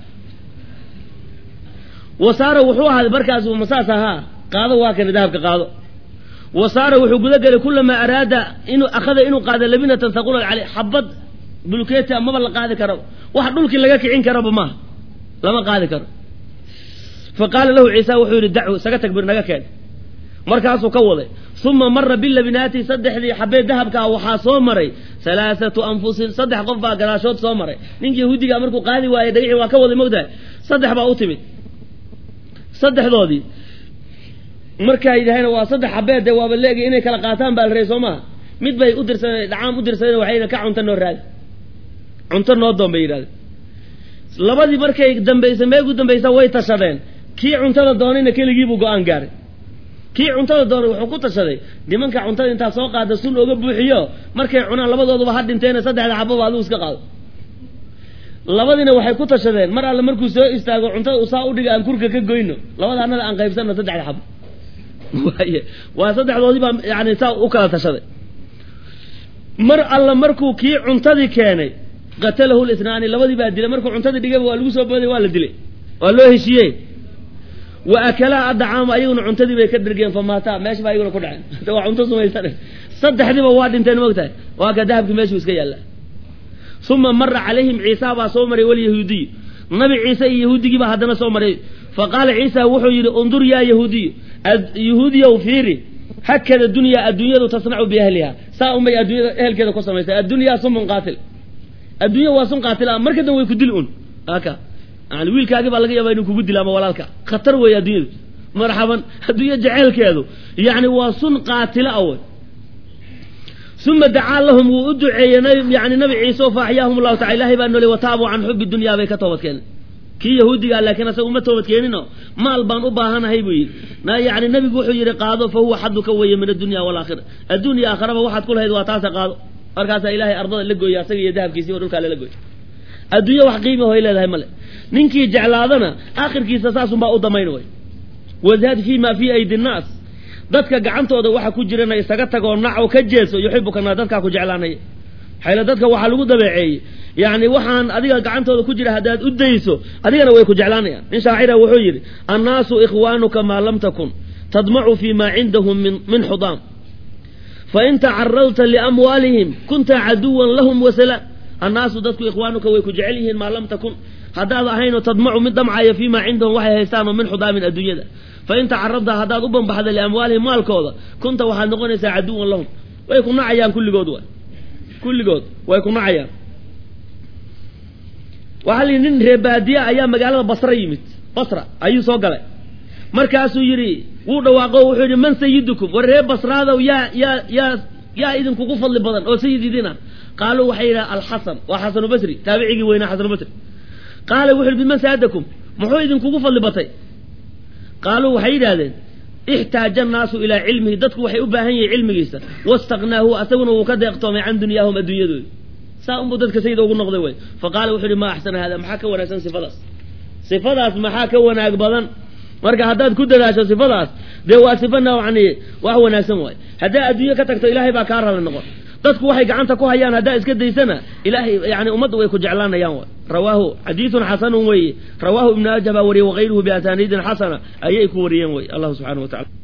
wasaara wuxuu ahaaday markaas masaas ahaa qaado waa kana dahabka qaado wasaara wuxuu guda gelay kulamaa araada inuu akhada inuu qaado labinatan haqulan caley xabad bulkeeti amaba la qaadi karaba wax dhulkii laga kicin karaba maaha lama qaadi karo fa qaala lahu ciisa wuxuu yidhi dacu isaga tagbir naga keen markaasuu ka waday uma mara bilabinaati saddexdii xabee dahabkaa waxaa soo maray halaathatu anfusin saddex qof baa gadaashood soo maray ninkii yahuudigaa markuu qaadi waayey dhagixii waa ka waday mogtahay saddex baa u timid saddexdoodii markaa yidhaheen waa saddex xabeed dee waaba leegay inay kala qaataan baa la rey soo maha mid bay u dirsadeen dhacaam u dirsadeen waxay ka cunto noo raadi cunto noo doon bay yidhahdeen labadii markay dambaysa meegu dambaysa way tashadeen kii cuntada doonayna keligiibuu go-aan gaaray kii cuntada doonay wuxuu ku tashaday nimanka cuntada intaa soo qaada sun oga buuxiyo markay cunaan labadooduba ha dhinteena saddexda xababa adigu iska qaado labadiina waxay ku tashadeen mar alle markuu soo istaago cuntada usaa udhiga aan kurka ka goyno labada anada aan qaybsanno saddexda xabo waa saddexdoodii baa yani saa u kala tashaday mar alla markuu kii cuntadii keenay qatalahu lisnaani labadii baa dilay markuu cuntadii dhigayba waa lagu soo booday waa la dilay waa loo heshiiyey wa akalaa adacaama ayaguna cuntadii bay ka dhergeen famaataa meesha baa ayaguna ku dhaceen waa cunto sumaysane saddexdiiba waa dhinteen mogtahay waa ka dahabkii meeshuu iska yaalla uma mara calayhim ciisa baa soo maray walyahuudiy nabi ciise iyo yahuudigiibaa haddana soo maray fa qaala ciisa wuxuu yidhi undur yaa yahuudiy yahuudiyow fiiri hakada dunyaa adduunyadu tasnacu biahliha saa unbay adduunyada ehelkeeda ku samaysay addunyaa sumun qaatil adduunya waa sun qaatil marka dan way ku dil un aka yani wiilkaagii baa laga yaaba inuu kugu dila ama walaalka khatar weeye adduunyadu marxaban adduunya jeceelkeedu yani waa sun qaatila a wey uma dacaa lahum wuu u duceeyey yani nabi ciise o faaxyaahum allahu taala ilahay baa noolay wataabuu can xubi dunyaa bay ka toobad keeneen kii yahuudigaa laakiin asaga uma toobad keenino maal baan u baahanahay buu yidhi yani nabigu wuxuu yidhi qaado fa huwa xaduka weeye min addunya walaakhira addunya aakharaba waxaad ku lahayd waa taasa qaado markaasaa ilaahay ardada la gooya asaga iyo dahabkiisi oo dhulkaa lala gooy adduunye wax qiima hoy leedahay male ninkii jeclaadana aakhirkiisa saasunbaa u damayn way wazhad fii ma fii aydi nnaas dadka gacantooda waxa ku jirana isaga tagoo naco ka jeeso yuxibuka naa dadkaa ku jeclaanaya xayla dadka waxaa lagu dabeeceeyey yacni waxaan adiga gacantooda ku jira haddaad u dayso adigana way ku jeclaanayaan nin shaacira wuxuu yidhi annaasu ikhwaanuka maa lam takun tadmacu fi ma cindahum min xudaam fain tacaradta liamwaalihim kunta caduwan lahum wasalaam annaasu dadku ikhwaanuka way ku jecel yihiin maa lam takun haddaad ahaynoo tadmacu mid damcaya fii maa cindahum waxay haystaanoo min xudaamin adduunyada fain tacaradta haddaad u banbaxda liamwaalihim maalkooda kunta waxaad noqonaysaa caduwan lahum way ku nacayaan kulligood wa kulligood way ku nacayaan waxaa la yidhi nin reebaadiya ayaa magaalada basra yimid basra ayuu soo galay markaasuu yidhi wuu dhawaaqo wuxuu yidhi man sayidukum war reer basraadow yaa yaa yaa yaa idinkugu fadli badan oo sayid idina qaaluu waxay yidhaha alxasan waa xasanu basri taabicigii weynaa xasanu basri qaala wuxu yidhi biman saadakum muxuu idinkugu fadli batay qaaluu waxay yidhahdeen ixtaaja annaasu ilaa cilmihi dadku waxay u baahan yihiin cilmigiisa wastaknaahu asaguna wuu ka deeqtoomay can dunyaahum adduunyadooda saa unbuu dadka sayid ugu noqday wey fa qaala wuxuu yihi maa axsana hada maxaa ka wanaagsan sifadaas sifadaas maxaa ka wanaag badan marka haddaad ku dadaasho sifadaas dee waa sifa nawcani wax wanaagsan waay haddaa adduunye ka tagto ilaahay baa kaa rali noqon dadku waxay gacanta ku hayaan haddaa iska daysana ilaahay yani ummadda way ku jeclaanayaan way rawaahu xadiidun xasanun weeye rawaahu ibnu ajah baa wariyey wakayruhu biasaniidin xasana ayay ku wariyeen wey allahu subxana wa tacala